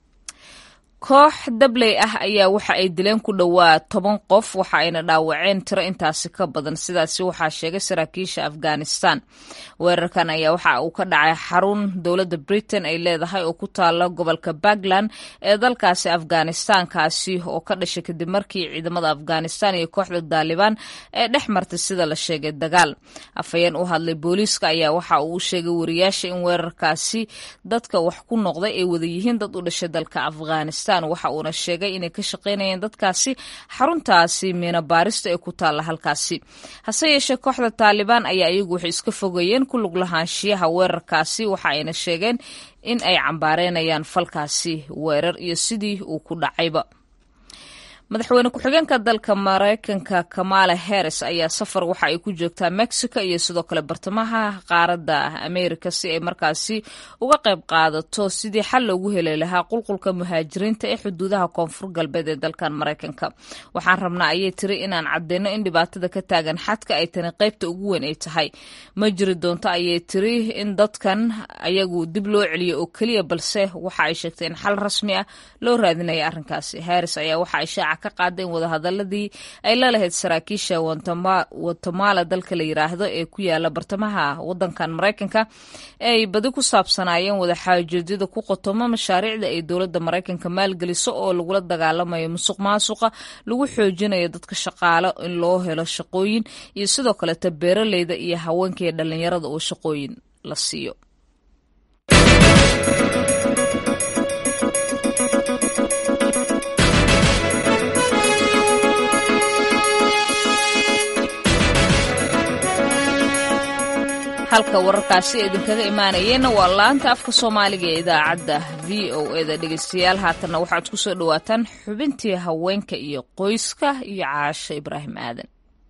A: koox dabley ah ayaa waxa ay dileen ku dhowaa toban qof waxa ayna dhaawaceen tiro intaasi ka badan sidaasi waxaa sheegay saraakiisha afghanistan weerarkan ayaa waxa uu ka dhacay xarun dowladda britain ay leedahay oo ku taala gobolka puntland ee dalkaasi afghanistan kaasi oo ka dhashay kadib markii ciidamada afghanistan iyo kooxda daalibaan ee dhex martay sida la sheegay dagaal afhayeen u hadlay booliiska ayaa waxa uu sheegay wariyaasha in weerarkaasi dadka wax ku noqday ay wada yihiin dad u dhashay dalka afghanistan waxa uuna sheegay inay ka shaqaynayeen dadkaasi xaruntaasi miina baarista ee ku taalla halkaasi hase yeeshee kooxda taalibaan ayaa iyagu waxay iska fogayeen ku lug lahaanshiyaha weerarkaasi waxa ayna sheegeen in ay cambaareenayaan falkaasi weerar iyo sidii uu ku dhacayba madaxweyne ku-xigeenka dalka maraykanka kamala harris ayaa safar waxa ay ku joogtaa mexico iyo sidoo kale bartamaha qaaradda america si ay markaasi uga qayb qaadato sidii xal loogu heli lahaa qulqulka muhaajiriinta ee xuduudaha koonfur galbeed ee dalkan maraykanka waxaan rabnaa ayay tiri inaan cadeyno in dhibaatada ka taagan xadka ay tani qaybta ugu weyn ay tahay ma jiri doonto ayay tiri in dadkan ayagu dib loo celiyo oo keliya balse waxa ay sheegtay in xal rasmi ah loo raadinaya arrinkaasi harris ayaa waxa ay shaaca ka qaada in wadahadaladii ay la lahayd saraakiisha watemala dalka la yiraahdo ee ku yaala bartamaha wadankan maraykanka ay badi ku saabsanaayeen wadaxaajoedyada ku qotomo mashaariicda ay dowladda maraykanka maalgeliso oo lagula dagaalamayo musuq maasuqa lagu xoojinayo dadka shaqaalo in loo helo shaqooyin iyo sidoo kaleta beeraleyda iyo haweenka iyo dhalinyarada oo shaqooyin la siiyo halka wararkaasi idinkaga imaanayeenna waa laanta afka soomaaliga ee idaacadda v o eda dhegeystayaal haatanna waxaad ku soo dhowaataan xubintii haweenka iyo qoyska iyo caasho ibraahim aadan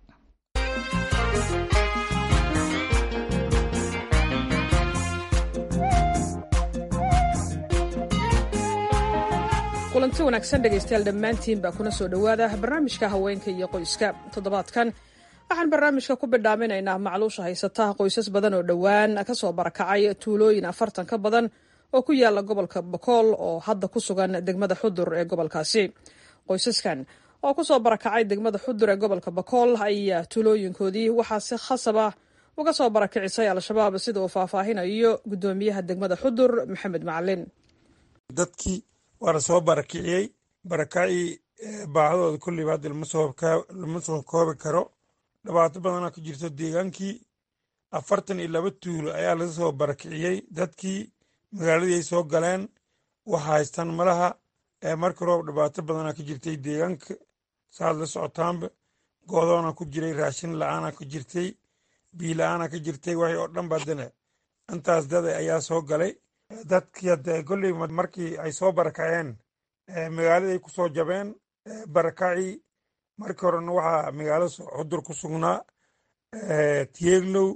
L: kulanti wanaagsan dhegaystayaal dhammaantiin baa kuna soo dhowaada barnaamijka haweenka iyo qoyska toddobaadkan waxaan barnaamijka ku bidhaaminaynaa macluusha haysata qoysas badan oo dhowaan kasoo barakacay tuulooyin afartan ka badan oo ku yaala gobolka bokool oo hadda ku sugan degmada xudur ee gobolkaasi qoysaskan oo kusoo barakacay degmada xudur ee gobolka bokool ayaa tuulooyinkoodii waxaa si khasab ah uga soo barakicisay al-shabaab sida uu faahfaahinayo guddoomiyaha degmada xudur maxamed macalin
C: dadkii waa la soo barakiciyey barakacii baahadooda kulliba hadda lama soo koobi karo dhibaato badanaa ku jirto deegaankii afartan iyo laba tuulo ayaa laga soo barakiciyey dadkii magaaladii ay soo galeen waxa haystaan malaha marka roob dhibaato badanaa ku jirtay deegaanka saad la socotaanba goodoona ku jiray raashin la-aana ku jirtay bii la-aana ka jirtay waxay oo dhan badane intaas dada ayaa soo galay dadkii hadde kolley markii ay soo barakaceen magaaladay ku soo jabeen barakacii markii horena waxaa magaalo xudur ku sugnaa tieglow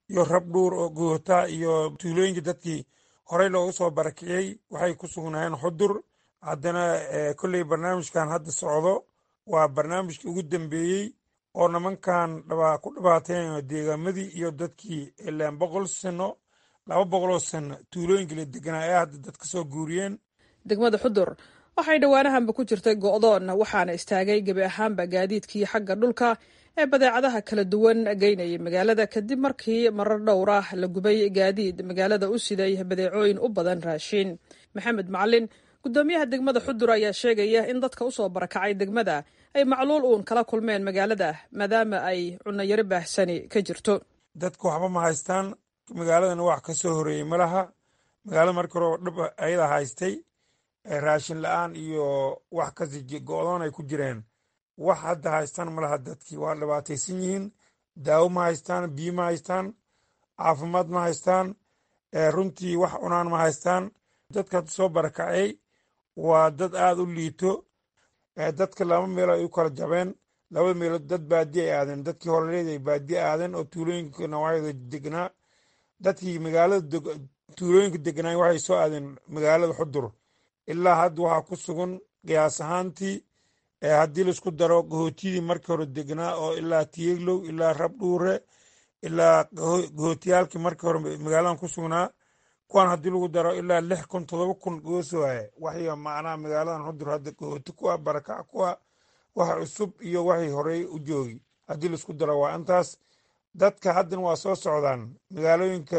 C: iyo rabdhuur oo goota iyo tuulooyinka dadkii horey loogu soo barakiciyey waxay ku sugnaayeen xudur haddana kolley barnaamijkan hadda socdo waa barnaamijkii ugu dambeeyey oo nimankan ku dhibaateen deegaamadii iyo dadkii ilaan boqol sano laba boqoloo sano tuulooyinka la deganaa ee hadda dad ka soo guuriyeen
L: degmada xudur waxay dhowaanahanba ku jirtay go'doon waxaana istaagay gebi ahaanba gaadiidkii xagga dhulka ee badeecadaha kala duwan geynayay magaalada kadib markii marar dhowr ah la gubay gaadiid magaalada u siday badeecooyin u badan raashiin maxamed macalin gudoomiyaha degmada xudur ayaa sheegaya in dadka usoo barakacay degmada ay macluul uun kala kulmeen magaalada maadaama ay cunayaro baahsani ka jirto
C: dadku waxba ma haystaan magaaladana wax ka soo horeeyey ma laha magaalada markii hore dhib ayada haystay raashin la-aan iyo wax kasi go'doon ay ku jireen wax hadda haystaan ma laha dadkii waa dhibaataysan yihiin daawo ma haystaan biyo ma haystaan caafimaad ma haystaan runtii wax cunaan ma haystaan dadka hadda soo barakacay waa dad aada u liito dadka laba meelo ay u kala jabeen labada meelood dad baadi ay aadeen dadkii horeleed ay baadi aadeen oo tuulooyinka nawaacyada degnaa dadkii magaalada tuulooyinka degnaa waxay soo aadeen magaalada xudur ilaa hadda waxaa ku sugan qiyaas ahaantii haddii laisku daro gahootiyadii markii hore degnaa oo ilaa tiyeglow ilaa rabdhuure ilaa gahootiyaalkii markii hore magaaladan ku sugnaa kuwaan haddii lagu daro ilaa lix kun todoba kun goosooye waxay macnaha magaaladan xudur hadda gahooti kuwa barakac kuwa wax cusub iyo waxay horey u joogi haddii laisku daro waa intaas dadka haddana waa soo socdaan magaalooyinka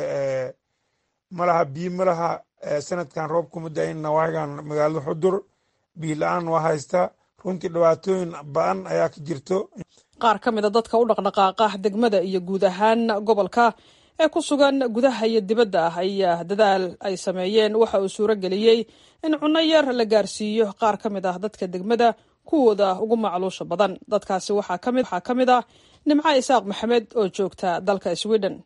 C: malaha biyo malaha sanadkan roob kuma da-in nawaagan magaalada xudur biyo la-aan waa haysta runtii dhibaatooyin ba-an ayaa ka jirto
L: qaar ka mida dadka u dhaqdhaqaaqa degmada iyo guud ahaan gobolka ee ku sugan gudaha iyo dibadda ah ayaa dadaal ay sameeyeen waxa uu suuro geliyey in cunno yar la gaarsiiyo qaar ka mid ah dadka degmada kuwooda ugu macluusha badan dadkaasi waxaa ka mid ah nimco isaaq maxamed oo joogta dalka sweden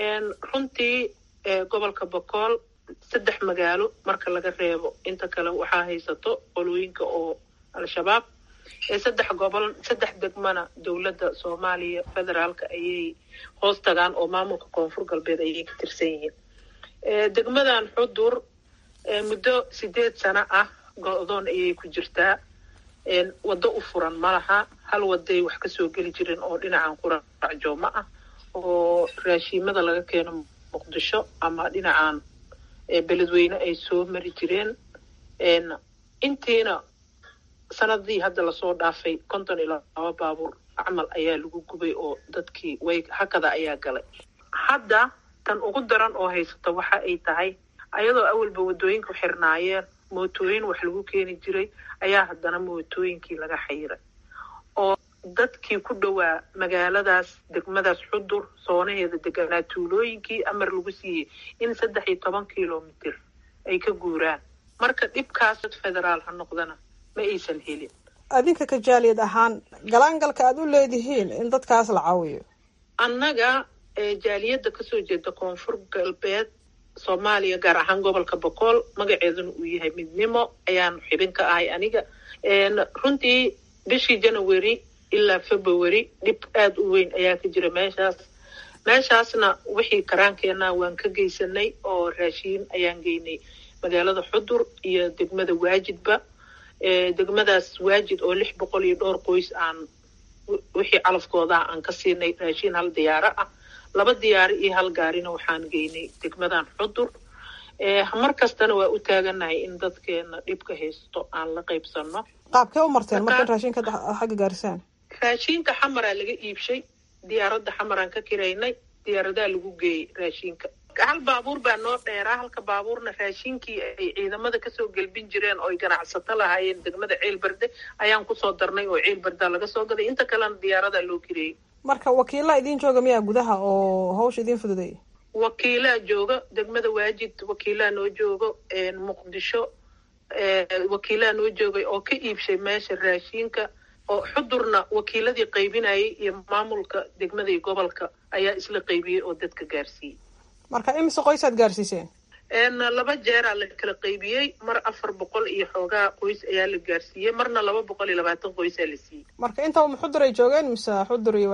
M: runtii gobolka bokool saddex magaalo marka laga reebo inta kale waxaa haysato qolooyinka oo al-shabaab saddex gobol saddex degmana dowladda soomaaliya federaalka ayay hoos tagaan oo maamulka koonfur galbeed ayay ka tirsan yihiin degmadan xudur muddo sideed sano ah go-doon ayay ku jirtaa waddo u furan ma laha hal waday wax kasoo geli jirin oo dhinacan quracjooma ah oo raashiimada laga keeno muqdisho ama dhinacan beledweyne ay soo mari jireen intiina sanadii hadda lasoo dhaafay konton iyo laba baabuur camal ayaa lagu gubay oo dadkii way hakada ayaa galay hadda tan ugu daran oo haysata waxa ay tahay ayadoo awalba waddooyinku xirnaayeen mootooyin wax lagu keeni jiray ayaa haddana mootooyinkii laga xayiray oo dadkii ku dhowaa magaaladaas degmadaas xudur soonaheeda deganaa tuulooyinkii amar lagu siiyey in saddex iyo toban kilomitir ay ka guuraan marka dhibkaas federaal ha noqdana ma aysan helin
L: adinka ka jaaliyad ahaan galaangalka aad u leedihiin in dadkaas la caawiyo
M: annaga jaaliyadda kasoo jeeda koonfur galbeed soomaaliya gaar ahaan gobolka bokool magaceeduna uu yahay midnimo ayaan xibin ka ahay aniga runtii bishii january ilaa february dhib aada u weyn ayaa ka jira meeshaas meeshaasna wixii karaankeenna waan ka geysanay oo raashiin ayaan geynay magaalada xudur iyo degmada waajidba degmadaas waajid oo lix boqol iyo dhowr qoys aan wixii calafkooda aan ka siinay raashiin hal diyaaro ah laba diyaaro iyo hal gaarina waxaan geynay degmadan xudur mar kastana waa u taaganahay in dadkeena dhibka haysto aan la qaybsano
L: qaabkee u marteen marka in raashinka xagga gaarisaan
M: raashiinka xamaraa laga iibshay diyaaradda xamaraan ka kiraynay diyaaradaa lagu geeyey raashinka hal baabuur baa noo dheeraa halka baabuurna raashinkii ay ciidamada kasoo gelbin jireen oo ay ganacsato lahaayeen degmada ceelberde ayaan kusoo darnay oo ceelberda laga soo gaday inta kalena diyaaradaa loo kireeyey
L: marka wakiila idiin jooga miyaa gudaha oo hawsha idiin fududay
M: wakiilaa jooga degmada waajid wakiilaa noo joogo muqdisho wakiilaa noo joogay oo ka iibshay meesha raashiinka oo xudurna wakiiladii qaybinayay iyo maamulka degmada iyo gobolka ayaa isla qaybiyey oo dadka gaarsiiyey
L: marka imise qoysaad gaarsiiseen
M: laba jeeraa la kala qaybiyey mar afar boqol iyo xoogaa qoys ayaa la gaarsiiyey marna laba boqol iyo labaatan qoysaa la siiyey
L: marka intaba ma xudur ay joogeen mise xudur iyo waajid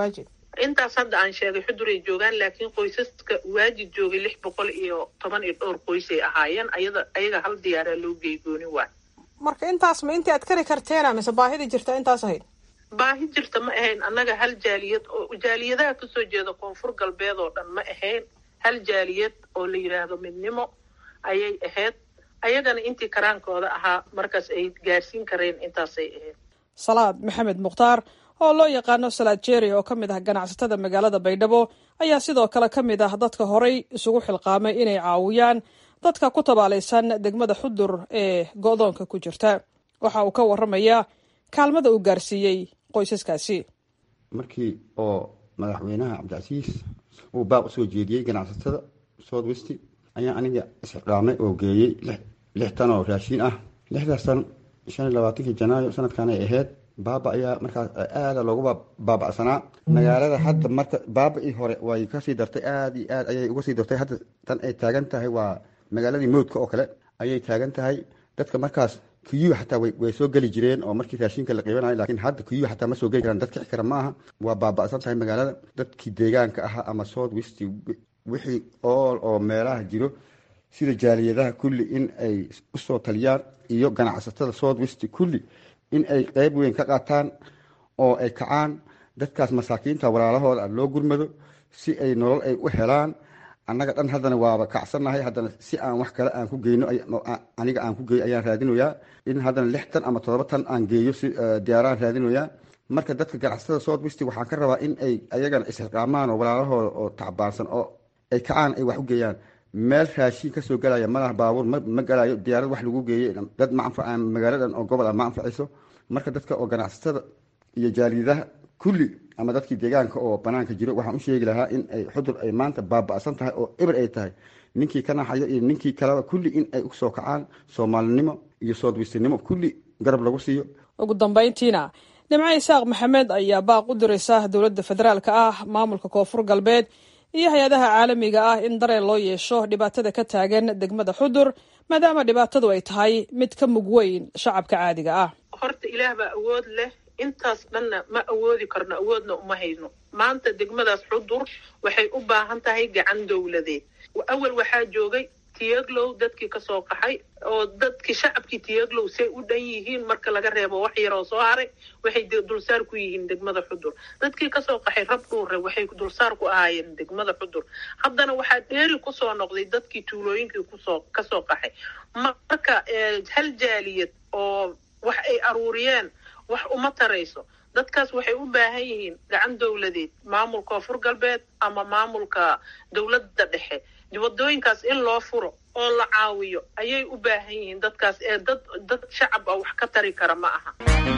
M: intaas hadda aan sheegay xuduray joogaan laakiin qoysaska waajid joogay lix boqol iyo toban iyo dhowr qoysay ahaayeen ayada ayaga hal diyaaraa loo geegooni waay
L: marka intaas ma intii aad kari karteena mise baahidii jirta intaas ahayd
M: baahi jirta ma ahayn annaga hal jaaliyad oo jaaliyadaha kasoo jeeda koonfur galbeed oo dhan ma ahayn hal jaaliyad oo la yidhaahdo midnimo ayay ahayd ayagana intii karaankooda ahaa markaas ay gaarsiin kareen intaasay ahayd
L: salaad maxamed mukhtaar oo loo yaqaano salaad jeeri oo ka mid ah ganacsatada magaalada baydhabo ayaa sidoo kale ka mid ah dadka horay isugu xilqaamay inay caawiyaan dadka ku tabaalaysan degmada xudur ee go-doonka ku jirta waxa uu ka waramayaa kaalmada uu gaarsiiyey qoysaskaasi
N: markii oo madaxweynaha cabdicasiis uu baaq usoo jeediyey ganacsatada south west ayaa aniga isxilqaamay oo geeyey lix tan oo raashiin ah lixdaas tan shan iyo labaatankii janaayo sanadkan ay ahayd baaba ayaa markaas aada loogu baabacsanaa magaalada hadda marka baaba-ii hore way kasii dartay aada iyo aad ayay uga sii dartay hadda tan ay taagan tahay waa magaaladii mowdka oo kale ayay taagan tahay dadka markaas kuyuwa xataa way soo geli jireen oo markii raashinka la qiibanayo laakiin hadda kuyuwa xataa ma soo geli karaan dad kici kara ma aha waa baaba'san tahay magaalada dadkii deegaanka ahaa ama south west wixii ool oo meelaha jiro sida jaaliyadaha kulli in ay usoo taliyaan iyo ganacsatada south west kulli in ay qeyb weyn ka qaataan oo ay kacaan dadkaas masaakiinta walaalahooda loo gurmado si ay nolol ay u helaan annaga dhan haddana waaba kacsannahay haddana si aan wax kale aan ku geyno aniga aan ku geeyo ayaan raadinoyaa in haddana lix tan ama todoba tan aan geeyo si diyaaraan raadinoyaa marka dadka ganacsatada south west waxaan ka rabaa in ay ayagana isxilqaamaan oo walaalahooda oo tacbaansan oo ay kacaan ay wax u geeyaan meel raashiin kasoo galaya malaha baabuur ma galayo diyaarad wax lagu geeyey dad ma anfa magaaladan oo gobol ah ma anfacayso marka dadka oo ganacsatada iyo jaaliyadaha kulli ama dadkii deegaanka oo banaanka jiro waxaan u sheegi lahaa in ay xudur ay maanta baaba'san tahay oo eber ay tahay ninkii ka naxayo iyo ninkii kaleba kulli in ay usoo kacaan soomaalinimo iyo soodwistinimo kulli garab lagu siiyo
L: ugu dambayntiina nimco isaaq maxamed ayaa baaq u diraysa dowladda federaalka ah maamulka koonfur galbeed iyo hay-adaha caalamiga ah in dareen loo yeesho dhibaatada ka taagan degmada xudur maadaama dhibaatadu ay tahay mid ka mug weyn shacabka caadiga ah
M: horta ilaah baa awood leh intaas dhanna ma awoodi karno awoodna uma hayno maanta degmadaas xudur waxay u baahan tahay gacan dowladeed awal waxaa joogay tiyaglow dadkii kasoo qaxay oo dadkii shacabkii tiyaglow say u dhan yihiin marka laga reebo wax yaroo soo haray waxay dulsaar ku yihiin degmada xudur dadkii kasoo qaxay rab dhuure waxay dulsaar ku ahaayeen degmada xudur haddana waxaa dheeri kusoo noqday dadkii tuulooyinkii kusoo kasoo qaxay marka hal jaaliyad oo wax ay aruuriyeen wax uma tarayso dadkaas waxay u baahan yihiin gacan dowladeed maamulka koonfur galbeed ama maamulka dowladda dhexe wadooyinkaas in loo furo oo la caawiyo ayay u baahan yihiin dadkaas ee dad dad shacab ah wax ka tari kara ma aha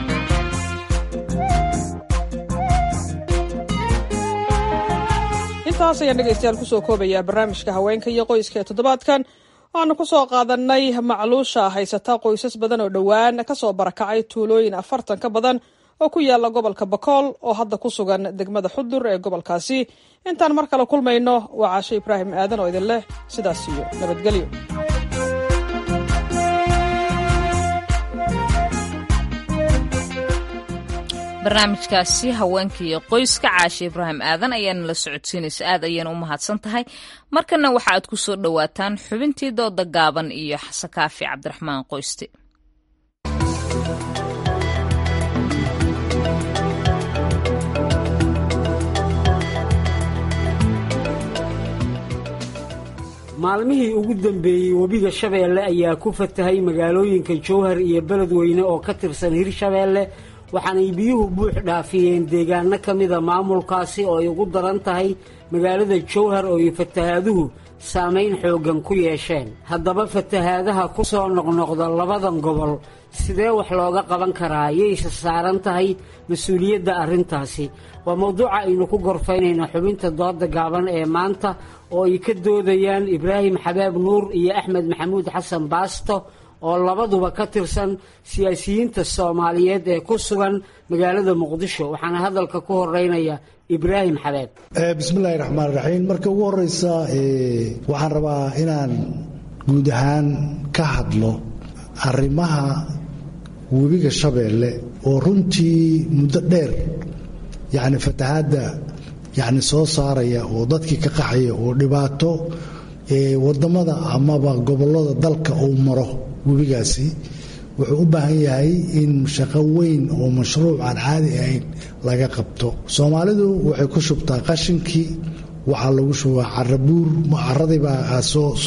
L: intaas ayaan dhegaystayaal kusoo koobayaa barnaamijka haweenka iyo qoyska ee toddobaadkan waanu ku soo qaadanay macluusha haysata qoysas badan oo dhowaan kasoo barakacay tuulooyin afartan ka badan oo ku yaala gobolka bakool oo hadda ku sugan degmada xudur ee gobolkaasi intaan mar kale kulmayno waa caashe ibraahim aadan oo idin leh sidaas iyo nabadgelyo
A: barnaamijkaasi haweenka iyo qoyska caashe ibraahim aadan ayaana la socodsiinaysa aad ayayna u mahadsan tahay markana waxa aad ku soo dhowaataan xubintii dooda gaaban iyo xasekaafi cabdiraxmaan qoyste
O: maalmihii ugu dambeeyey webiga shabeelle ayaa ku fatahay magaalooyinka jowhar iyo beledweyne oo ka tirsan hirshabeelle waxaanay biyuhu buux dhaafiyeen deegaano ka mida maamulkaasi oo ay ugu daran tahay magaalada jowhar oo ay fatahaaduhu saamayn xooggan ku yeesheen haddaba fatahaadaha ku soo noqnoqda labadan gobol sidee wax looga qaban karaa yayse saaran tahay mas-uuliyadda arrintaasi waa mawduuca aynu ku gorfaynayna xubinta dooda gaaban ee maanta oo ay ka doodayaan ibraahim xabaab nuur iyo axmed maxamuud xasan baasto oo labaduba ka tirsan siyaasiyiinta soomaaliyeed ee ku sugan magaalada muqdisho waxaana hadalka ku horeynaya ibraahim xabeeb
P: bismillahi raxmaan raxiim marka ugu horeysa waxaan rabaa inaan guud ahaan ka hadlo arrimaha webiga shabeelle oo runtii muddo dheer yacni fatahaadda yacni soo saaraya oo dadkii ka qaxaya oo dhibaato wadamada amaba gobolada dalka uu maro webigaasi wuxuu u baahan yahay in shaqo weyn oo mashruuc aan caadi ahayn laga qabto soomaalidu waxay ku shubtaa qashinkii waxaa lagu shubaa carabuur caradiibaa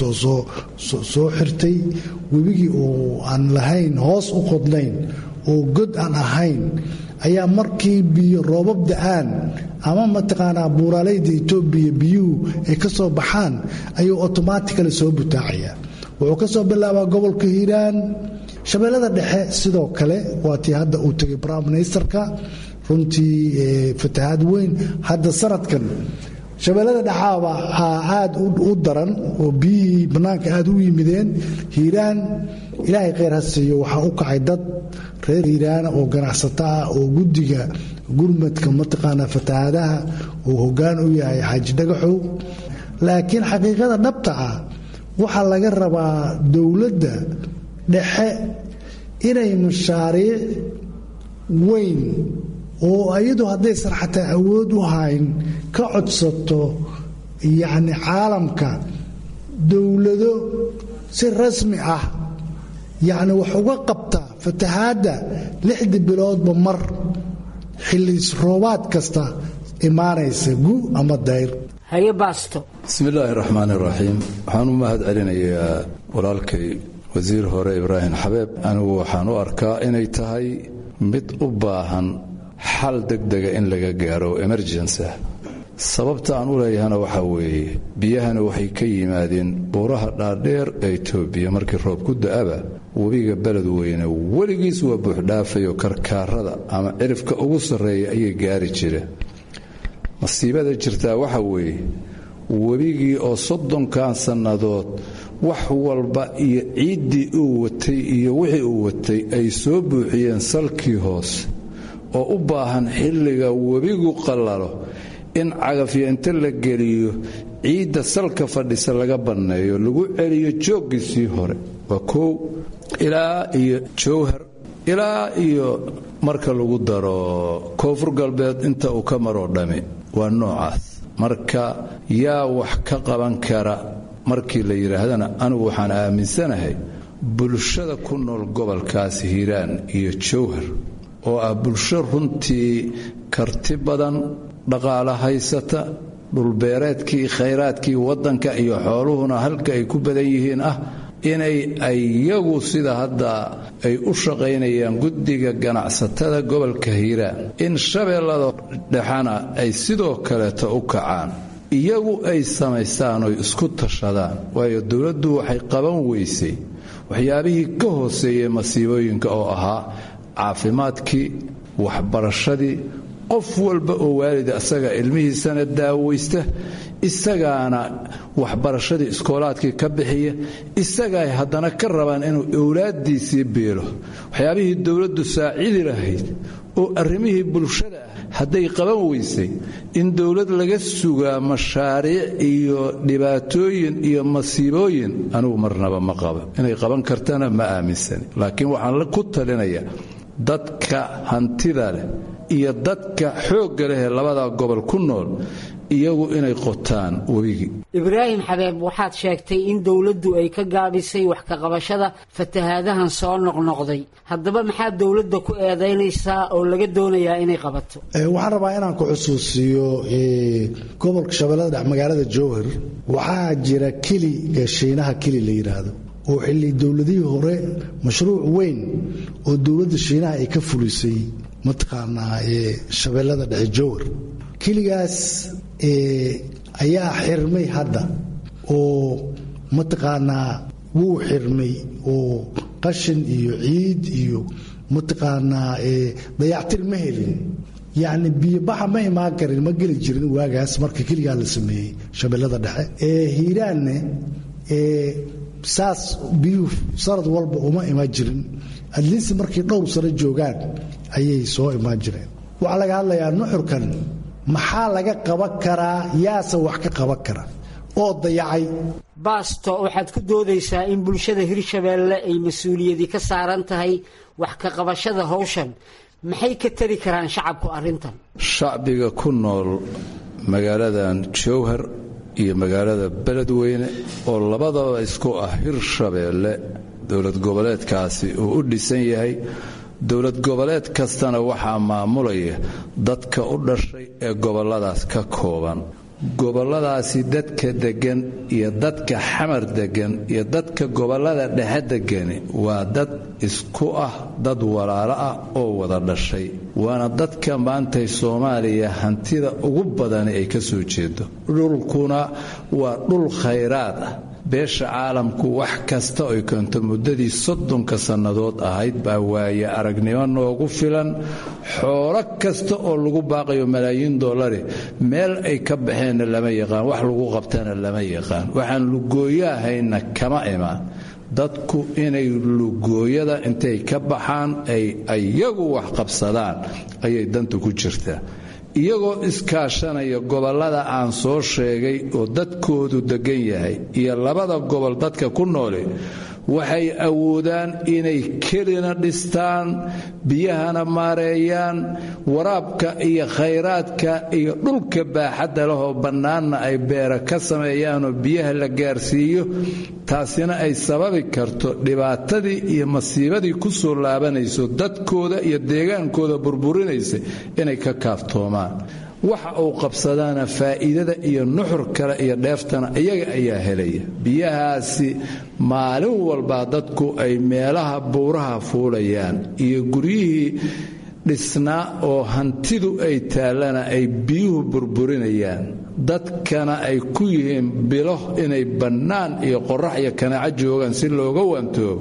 P: soo xirtay webigii oo aan lahayn hoos u qodnayn oo god aan ahayn ayaa markii biyo roobab da-aan ama mataqaanaa buuraaleyda etoobiya biyuhu ay ka soo baxaan ayuu otomatically soo butaacaya wuxuu ka soo bilaabaa gobolka hiiraan shabeellada dhexe sidoo kale waa tii hadda uu tegay prime ministerka runtii fatahaad weyn hadda sanadkan shabeellada dhexaaba aad u daran oo biyihii bannaanka aad u yimideen hiiraan ilaahay khayr ha siiyo waxaa u kacay dad reer hiiraana oo ganacsato ah oo guddiga gurmadka mataqaanaa fatahaadaha uu hoggaan u yahay xaaji dhagaxow laakiin xaqiiqada dhabta ah waxaa laga rabaa dowladda dhexe inay mashaariic weyn oo iyadu haddaysan xataa awood u hayn ka codsato yacni caalamka dowlado si rasmi ah yacni wax uga qabta fatahaadda lixdii biloodba mar xillis roobaad kasta imaanaysa gu ama dayr
O: haye baasto
Q: bismillaahi raxmaan iraxiim waxaan u mahad celinayaa walaalkay wasiir hore ibraahim xabeeb anigu waxaan u arkaa inay tahay mid u baahan xal degdega in laga gaaro emergency ah sababta aan u leeyahana waxaa weeye biyahana waxay ka yimaadeen buuraha dhaadheer ee etoobiya markii roob ku da'aba webiga beledweyne weligiis waa buuxdhaafayo karkaarada ama cirifka ugu sarreeya ayay gaari jireen masiibada jirtaa waxa weeye webigii oo soddonkan sannadood wax walba iyo ciiddii uu watay iyo wixii uu watay ay soo buuxiyeen salkii hoose oo u baahan xilliga webigu qallalo in cagafyo inta la geliyo ciidda salka fadhisa laga banneeyo lagu celiyo jooggiisii hore waa kow ilaa iyo jowhar ilaa iyo marka lagu daro koonfur galbeed inta uu ka maroo dhami waa noocaas marka yaa wax ka qaban kara markii la yidhaahdana anigu waxaan aaminsanahay bulshada ku nool gobolkaas hiiraan iyo jowhar oo ah bulsho runtii karti badan dhaqaalo haysata dhulbeereedkii khayraadkii waddanka iyo xooluhuna halka ay ku badan yihiin ah inay iyagu sida hadda ay u shaqaynayaan guddiga ganacsatada gobolka hiiraan in shabeellada dhexana ay sidoo kaleeta u kacaan iyagu ay samaystaan oy isku tashadaan waayo dowladdu waxay qaban weysay waxyaabihii ka hooseeyey masiibooyinka oo ahaa caafimaadkii waxbarashadii qof walba oo waalida asaga ilmihiisana daawaysta isagaana waxbarashadii iskoolaadkii ka bixiya isagaay haddana ka rabaan inuu owlaaddiisii biilo waxyaabihii dowladdu saacidi lahayd oo arrimihii bulshada ah hadday qaban weysay in dowlad laga sugaa mashaariic iyo dhibaatooyin iyo masiibooyin anigu marnaba ma qaba inay qaban kartana ma aaminsani laakiin waxaan ku talinayaa dadka hantida leh iyo dadka xoogga leh ee labada gobol ku nool iyagu inay qotaan webigii
O: ibraahim xabeeb waxaad sheegtay in dowladdu ay ka gaabisay wax ka qabashada fatahaadahan soo noqnoqday haddaba maxaa dowladda ku eedaynaysaa oo laga doonayaa inay qabato
P: waxaan rabaa inaan ku xusuusiyo gobolka shabeellada dhex magaalada jowhar waxaa jira keli ee shiinaha keli la yidhaahdo oo xilli dowladihii hore mashruuc weyn oo dowladda shiinaha ay ka fulisay mataqaanaa shabeellada dhexe jowhar keligaas ayaa xirmay hadda oo mataqaanaa wuu xirmay oo qashin iyo ciid iyo mataqaanaa dayactir ma helin yacni biyobaxa ma imaan karin ma geli jirin waagaas marka keligaa la sameeyey shabeellada dhexe hiiraanne saas biyuhu sanad walba uma imaan jirin adliinsi markay dhowr sano joogaan ayay soo imaan jireen waxaa laga hadlayaa nuxurkan maxaa laga qaban karaa yaase wax ka qaban kara oo dayacay
O: baasto waxaad ku doodaysaa in bulshada hirshabeelle ay mas-uuliyadii ka saaran tahay wax ka qabashada howshan maxay ka tari karaan shacabku arrintan
Q: shacbiga ku nool magaaladan jowhar iyo magaalada beledweyne oo labadaba isku ah hirshabeelle dowlad goboleedkaasi uu u dhisan yahay dowlad goboleed kastana waxaa maamulaya dadka u dhashay ee gobolladaas ka kooban gobolladaasi dadka deggan iyo dadka xamar deggan iyo dadka gobollada dhexe deggani waa dad isku ah dad walaalo ah oo wada dhashay waana dadka maantay soomaaliya hantida ugu badani ay ka soo jeedo dhulkuna waa dhul khayraad ah beesha caalamku wax kasta oy keento muddadii soddonka sannadood ahayd baa waaye aragnimo noogu filan xoolo kasta oo lagu baaqayo malaayiin dollari meel ay ka baxeenna lama yaqaan wax lagu qabtana lama yaqaan waxaan lugooyahayna kama imaan dadku inay lugooyada intay ka baxaan ay iyagu wax qabsadaan ayay dantu ku jirtaa iyagoo iskaashanaya gobollada aan soo sheegay oo dadkoodu deggan yahay iyo labada gobol dadka ku noole waxay awoodaan inay kelina dhistaan biyahana maareeyaan waraabka iyo khayraadka iyo dhulka baaxadda lehoo bannaanna ay beera ka sameeyaanoo biyaha la gaarsiiyo taasina ay sababi karto dhibaatadii iyo masiibadii ku soo laabanayso dadkooda iyo deegaankooda burburinaysa inay ka kaaftoomaan waxa uu qabsadaana faa'iidada iyo nuxur kale iyo dheeftana iyaga ayaa helaya biyahaasi maalin walbaa dadku ay meelaha buuraha fuulayaan iyo guryihii dhisnaa oo hantidu ay taallana ay biyuhu burburinayaan dadkana ay ku yihiin bilo inay bannaan iyo qorax iyo kanaaco joogaan si looga waantoobo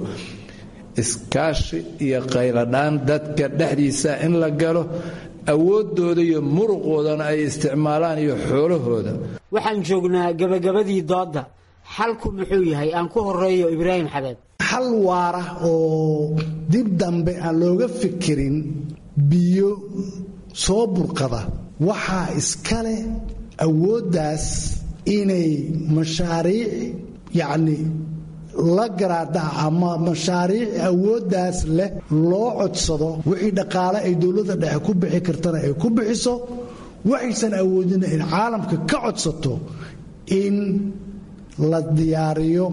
Q: iskaashi iyo qayladhaan dadka dhexdiisa in la galo awooddooda iyo muruqoodana ay isticmaalaan iyo xoolahooda
O: waxaan joognaa gebagabadii doodda xalku muxuu yahay aan ku horeeyo ibraahim xabeeb
P: xal waara oo dib dambe aan looga fikirin biyo soo burqada waxaa iskale awooddaas inay mashaariic yacni la garaadaha ama mashaariic awooddaas leh loo codsado wixii dhaqaale ay dowladda dhexe ku bixi kartana ay ku bixiso waxaysan awoodina in caalamka ka codsato in la diyaariyo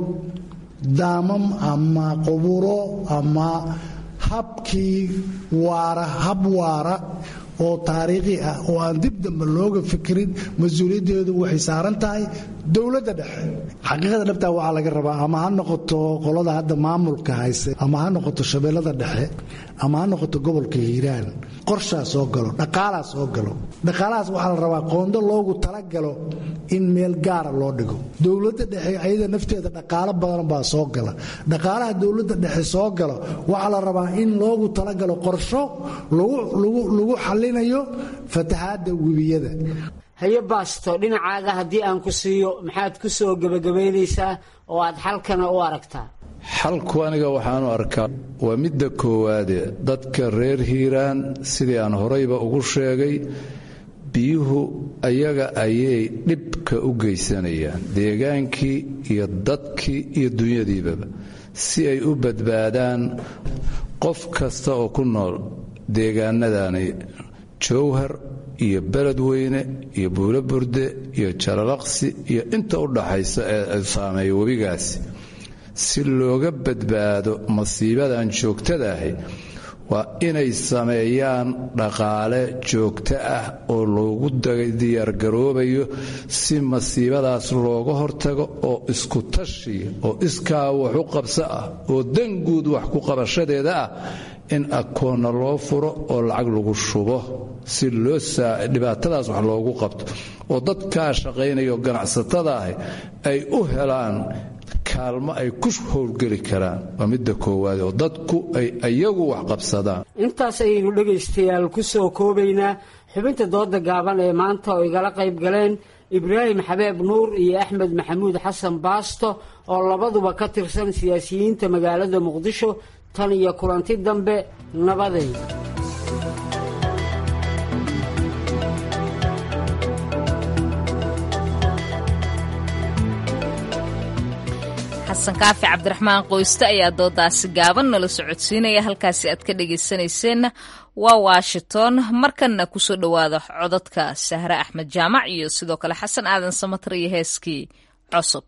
P: daamam ama quburo ama habkii waara hab waara oo taariikhi ah oo aan dib dambe looga fikirin mas-uuliyaddeedu waxay saaran tahay dowladda dhexe xaqiiqada dhabtaa waxaa laga rabaa ama ha noqoto qolada hadda maamulka hayse ama ha noqoto shabeellada dhexe ama ha noqoto gobolka hiiraan qorshaa soo galo dhaqaalaa soo galo dhaqaalahaas waxaa la rabaa qoondo loogu talagalo in meel gaara loo dhigo dowladda dhexe ayada nafteeda dhaqaalo badan baa soo gala dhaqaalaha dowladda dhexe soo galo waxaa la rabaa in loogu talagalo qorsho lagu xalinayo fatahaadda webiyada
O: haye baasto dhinacaaga haddii aan ku siiyo maxaad ku soo gebagabaynaysaa oo aad xalkana u aragtaa
Q: xalku aniga waxaanu arkaa waa midda koowaade dadka reer hiiraan sidii aan horayba ugu sheegay biyuhu ayaga ayay dhibka u geysanayaan deegaankii iyo dadkii iyo dunyadiibaba si ay u badbaadaan qof kasta oo ku nool deegaanadani jowhar iyo beledweyne iyo buulo burde iyo jalalaqsi iyo inta u dhaxaysa ee saameeya webigaasi si looga badbaado masiibadan joogtada ahi waa inay sameeyaan dhaqaale joogto ah oo loogu diyaargaroobayo si masiibadaas looga hortago oo isku tashiya oo iskaa wax u qabso ah oo danguud wax ku qabashadeeda ah in akoonna loo furo oo lacag lagu shubo si loo dhibaatadaas wax loogu qabto oo dadkaa shaqaynayo ganacsatada ahi ay u helaan kaalmo ay ku howlgeli karaan waa midda koowaad oo dadku ay iyagu wax qabsadaan
O: intaas ayaynu dhegaystayaal ku soo koobaynaa xubinta dooda gaaban ee maanta oo igala qayb galeen ibraahim xabeeb nuur iyo axmed maxamuud xasan baasto oo labaduba ka tirsan siyaasiyiinta magaalada muqdisho tan iyo kulanti dambe nabaday
A: xasan kaafi cabdiraxmaan qoyste ayaa doodaasi gaaban nala socodsiinaya halkaasi aad ka dhegaysanayseena waa washington markanna kusoo dhowaada codadka sahre axmed jaamac iyo sidoo kale xasan aadan samatar iyo heeskii cusub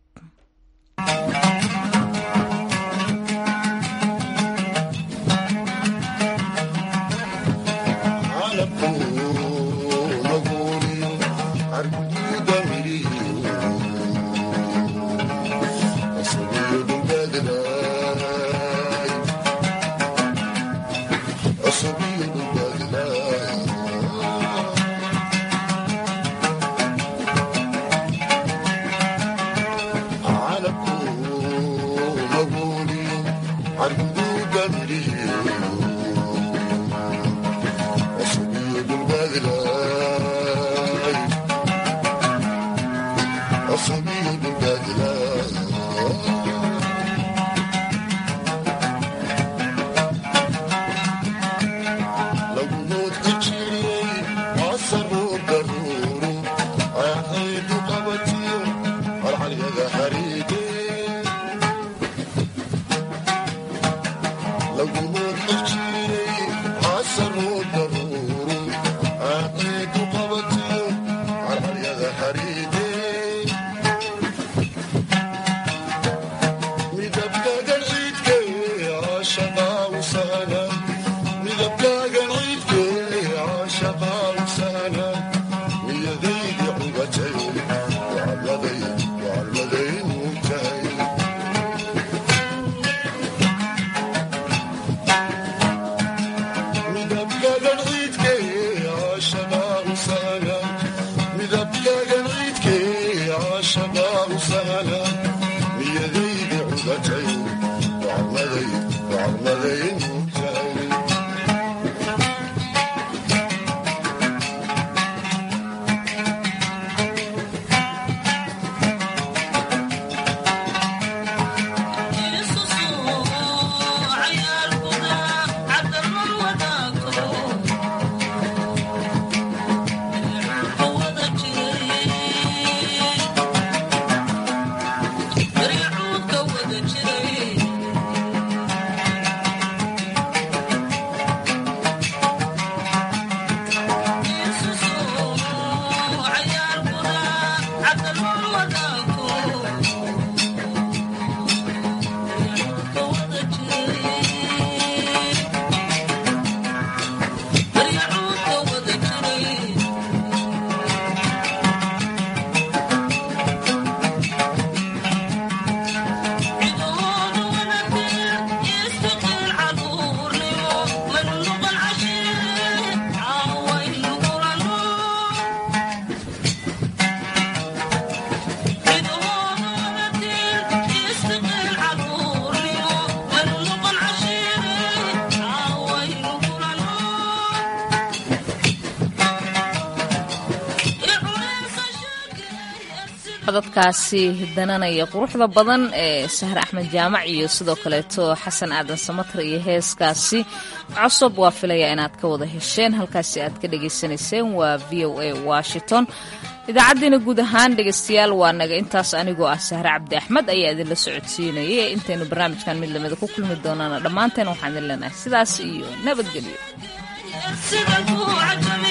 A: codadkaasi dananaya quruxda badan ee sahre axmed jaamac iyo sidoo kaleeto xasan aadan samatar iyo heeskaasi cosob waa filaya inaad ka wada hesheen halkaasi aad ka dhagaysanayseen waa v o a washington idaacaddiina guud ahaan dhegaystayaal waa naga intaas anigoo ah sahre cabdi axmed ayaa idinla socodsiinayay intaynu barnaamijkan mid lamida ku kulmi doonaana dhammaanteen waxaan idin leenahay sidaas iyo nabadgelyo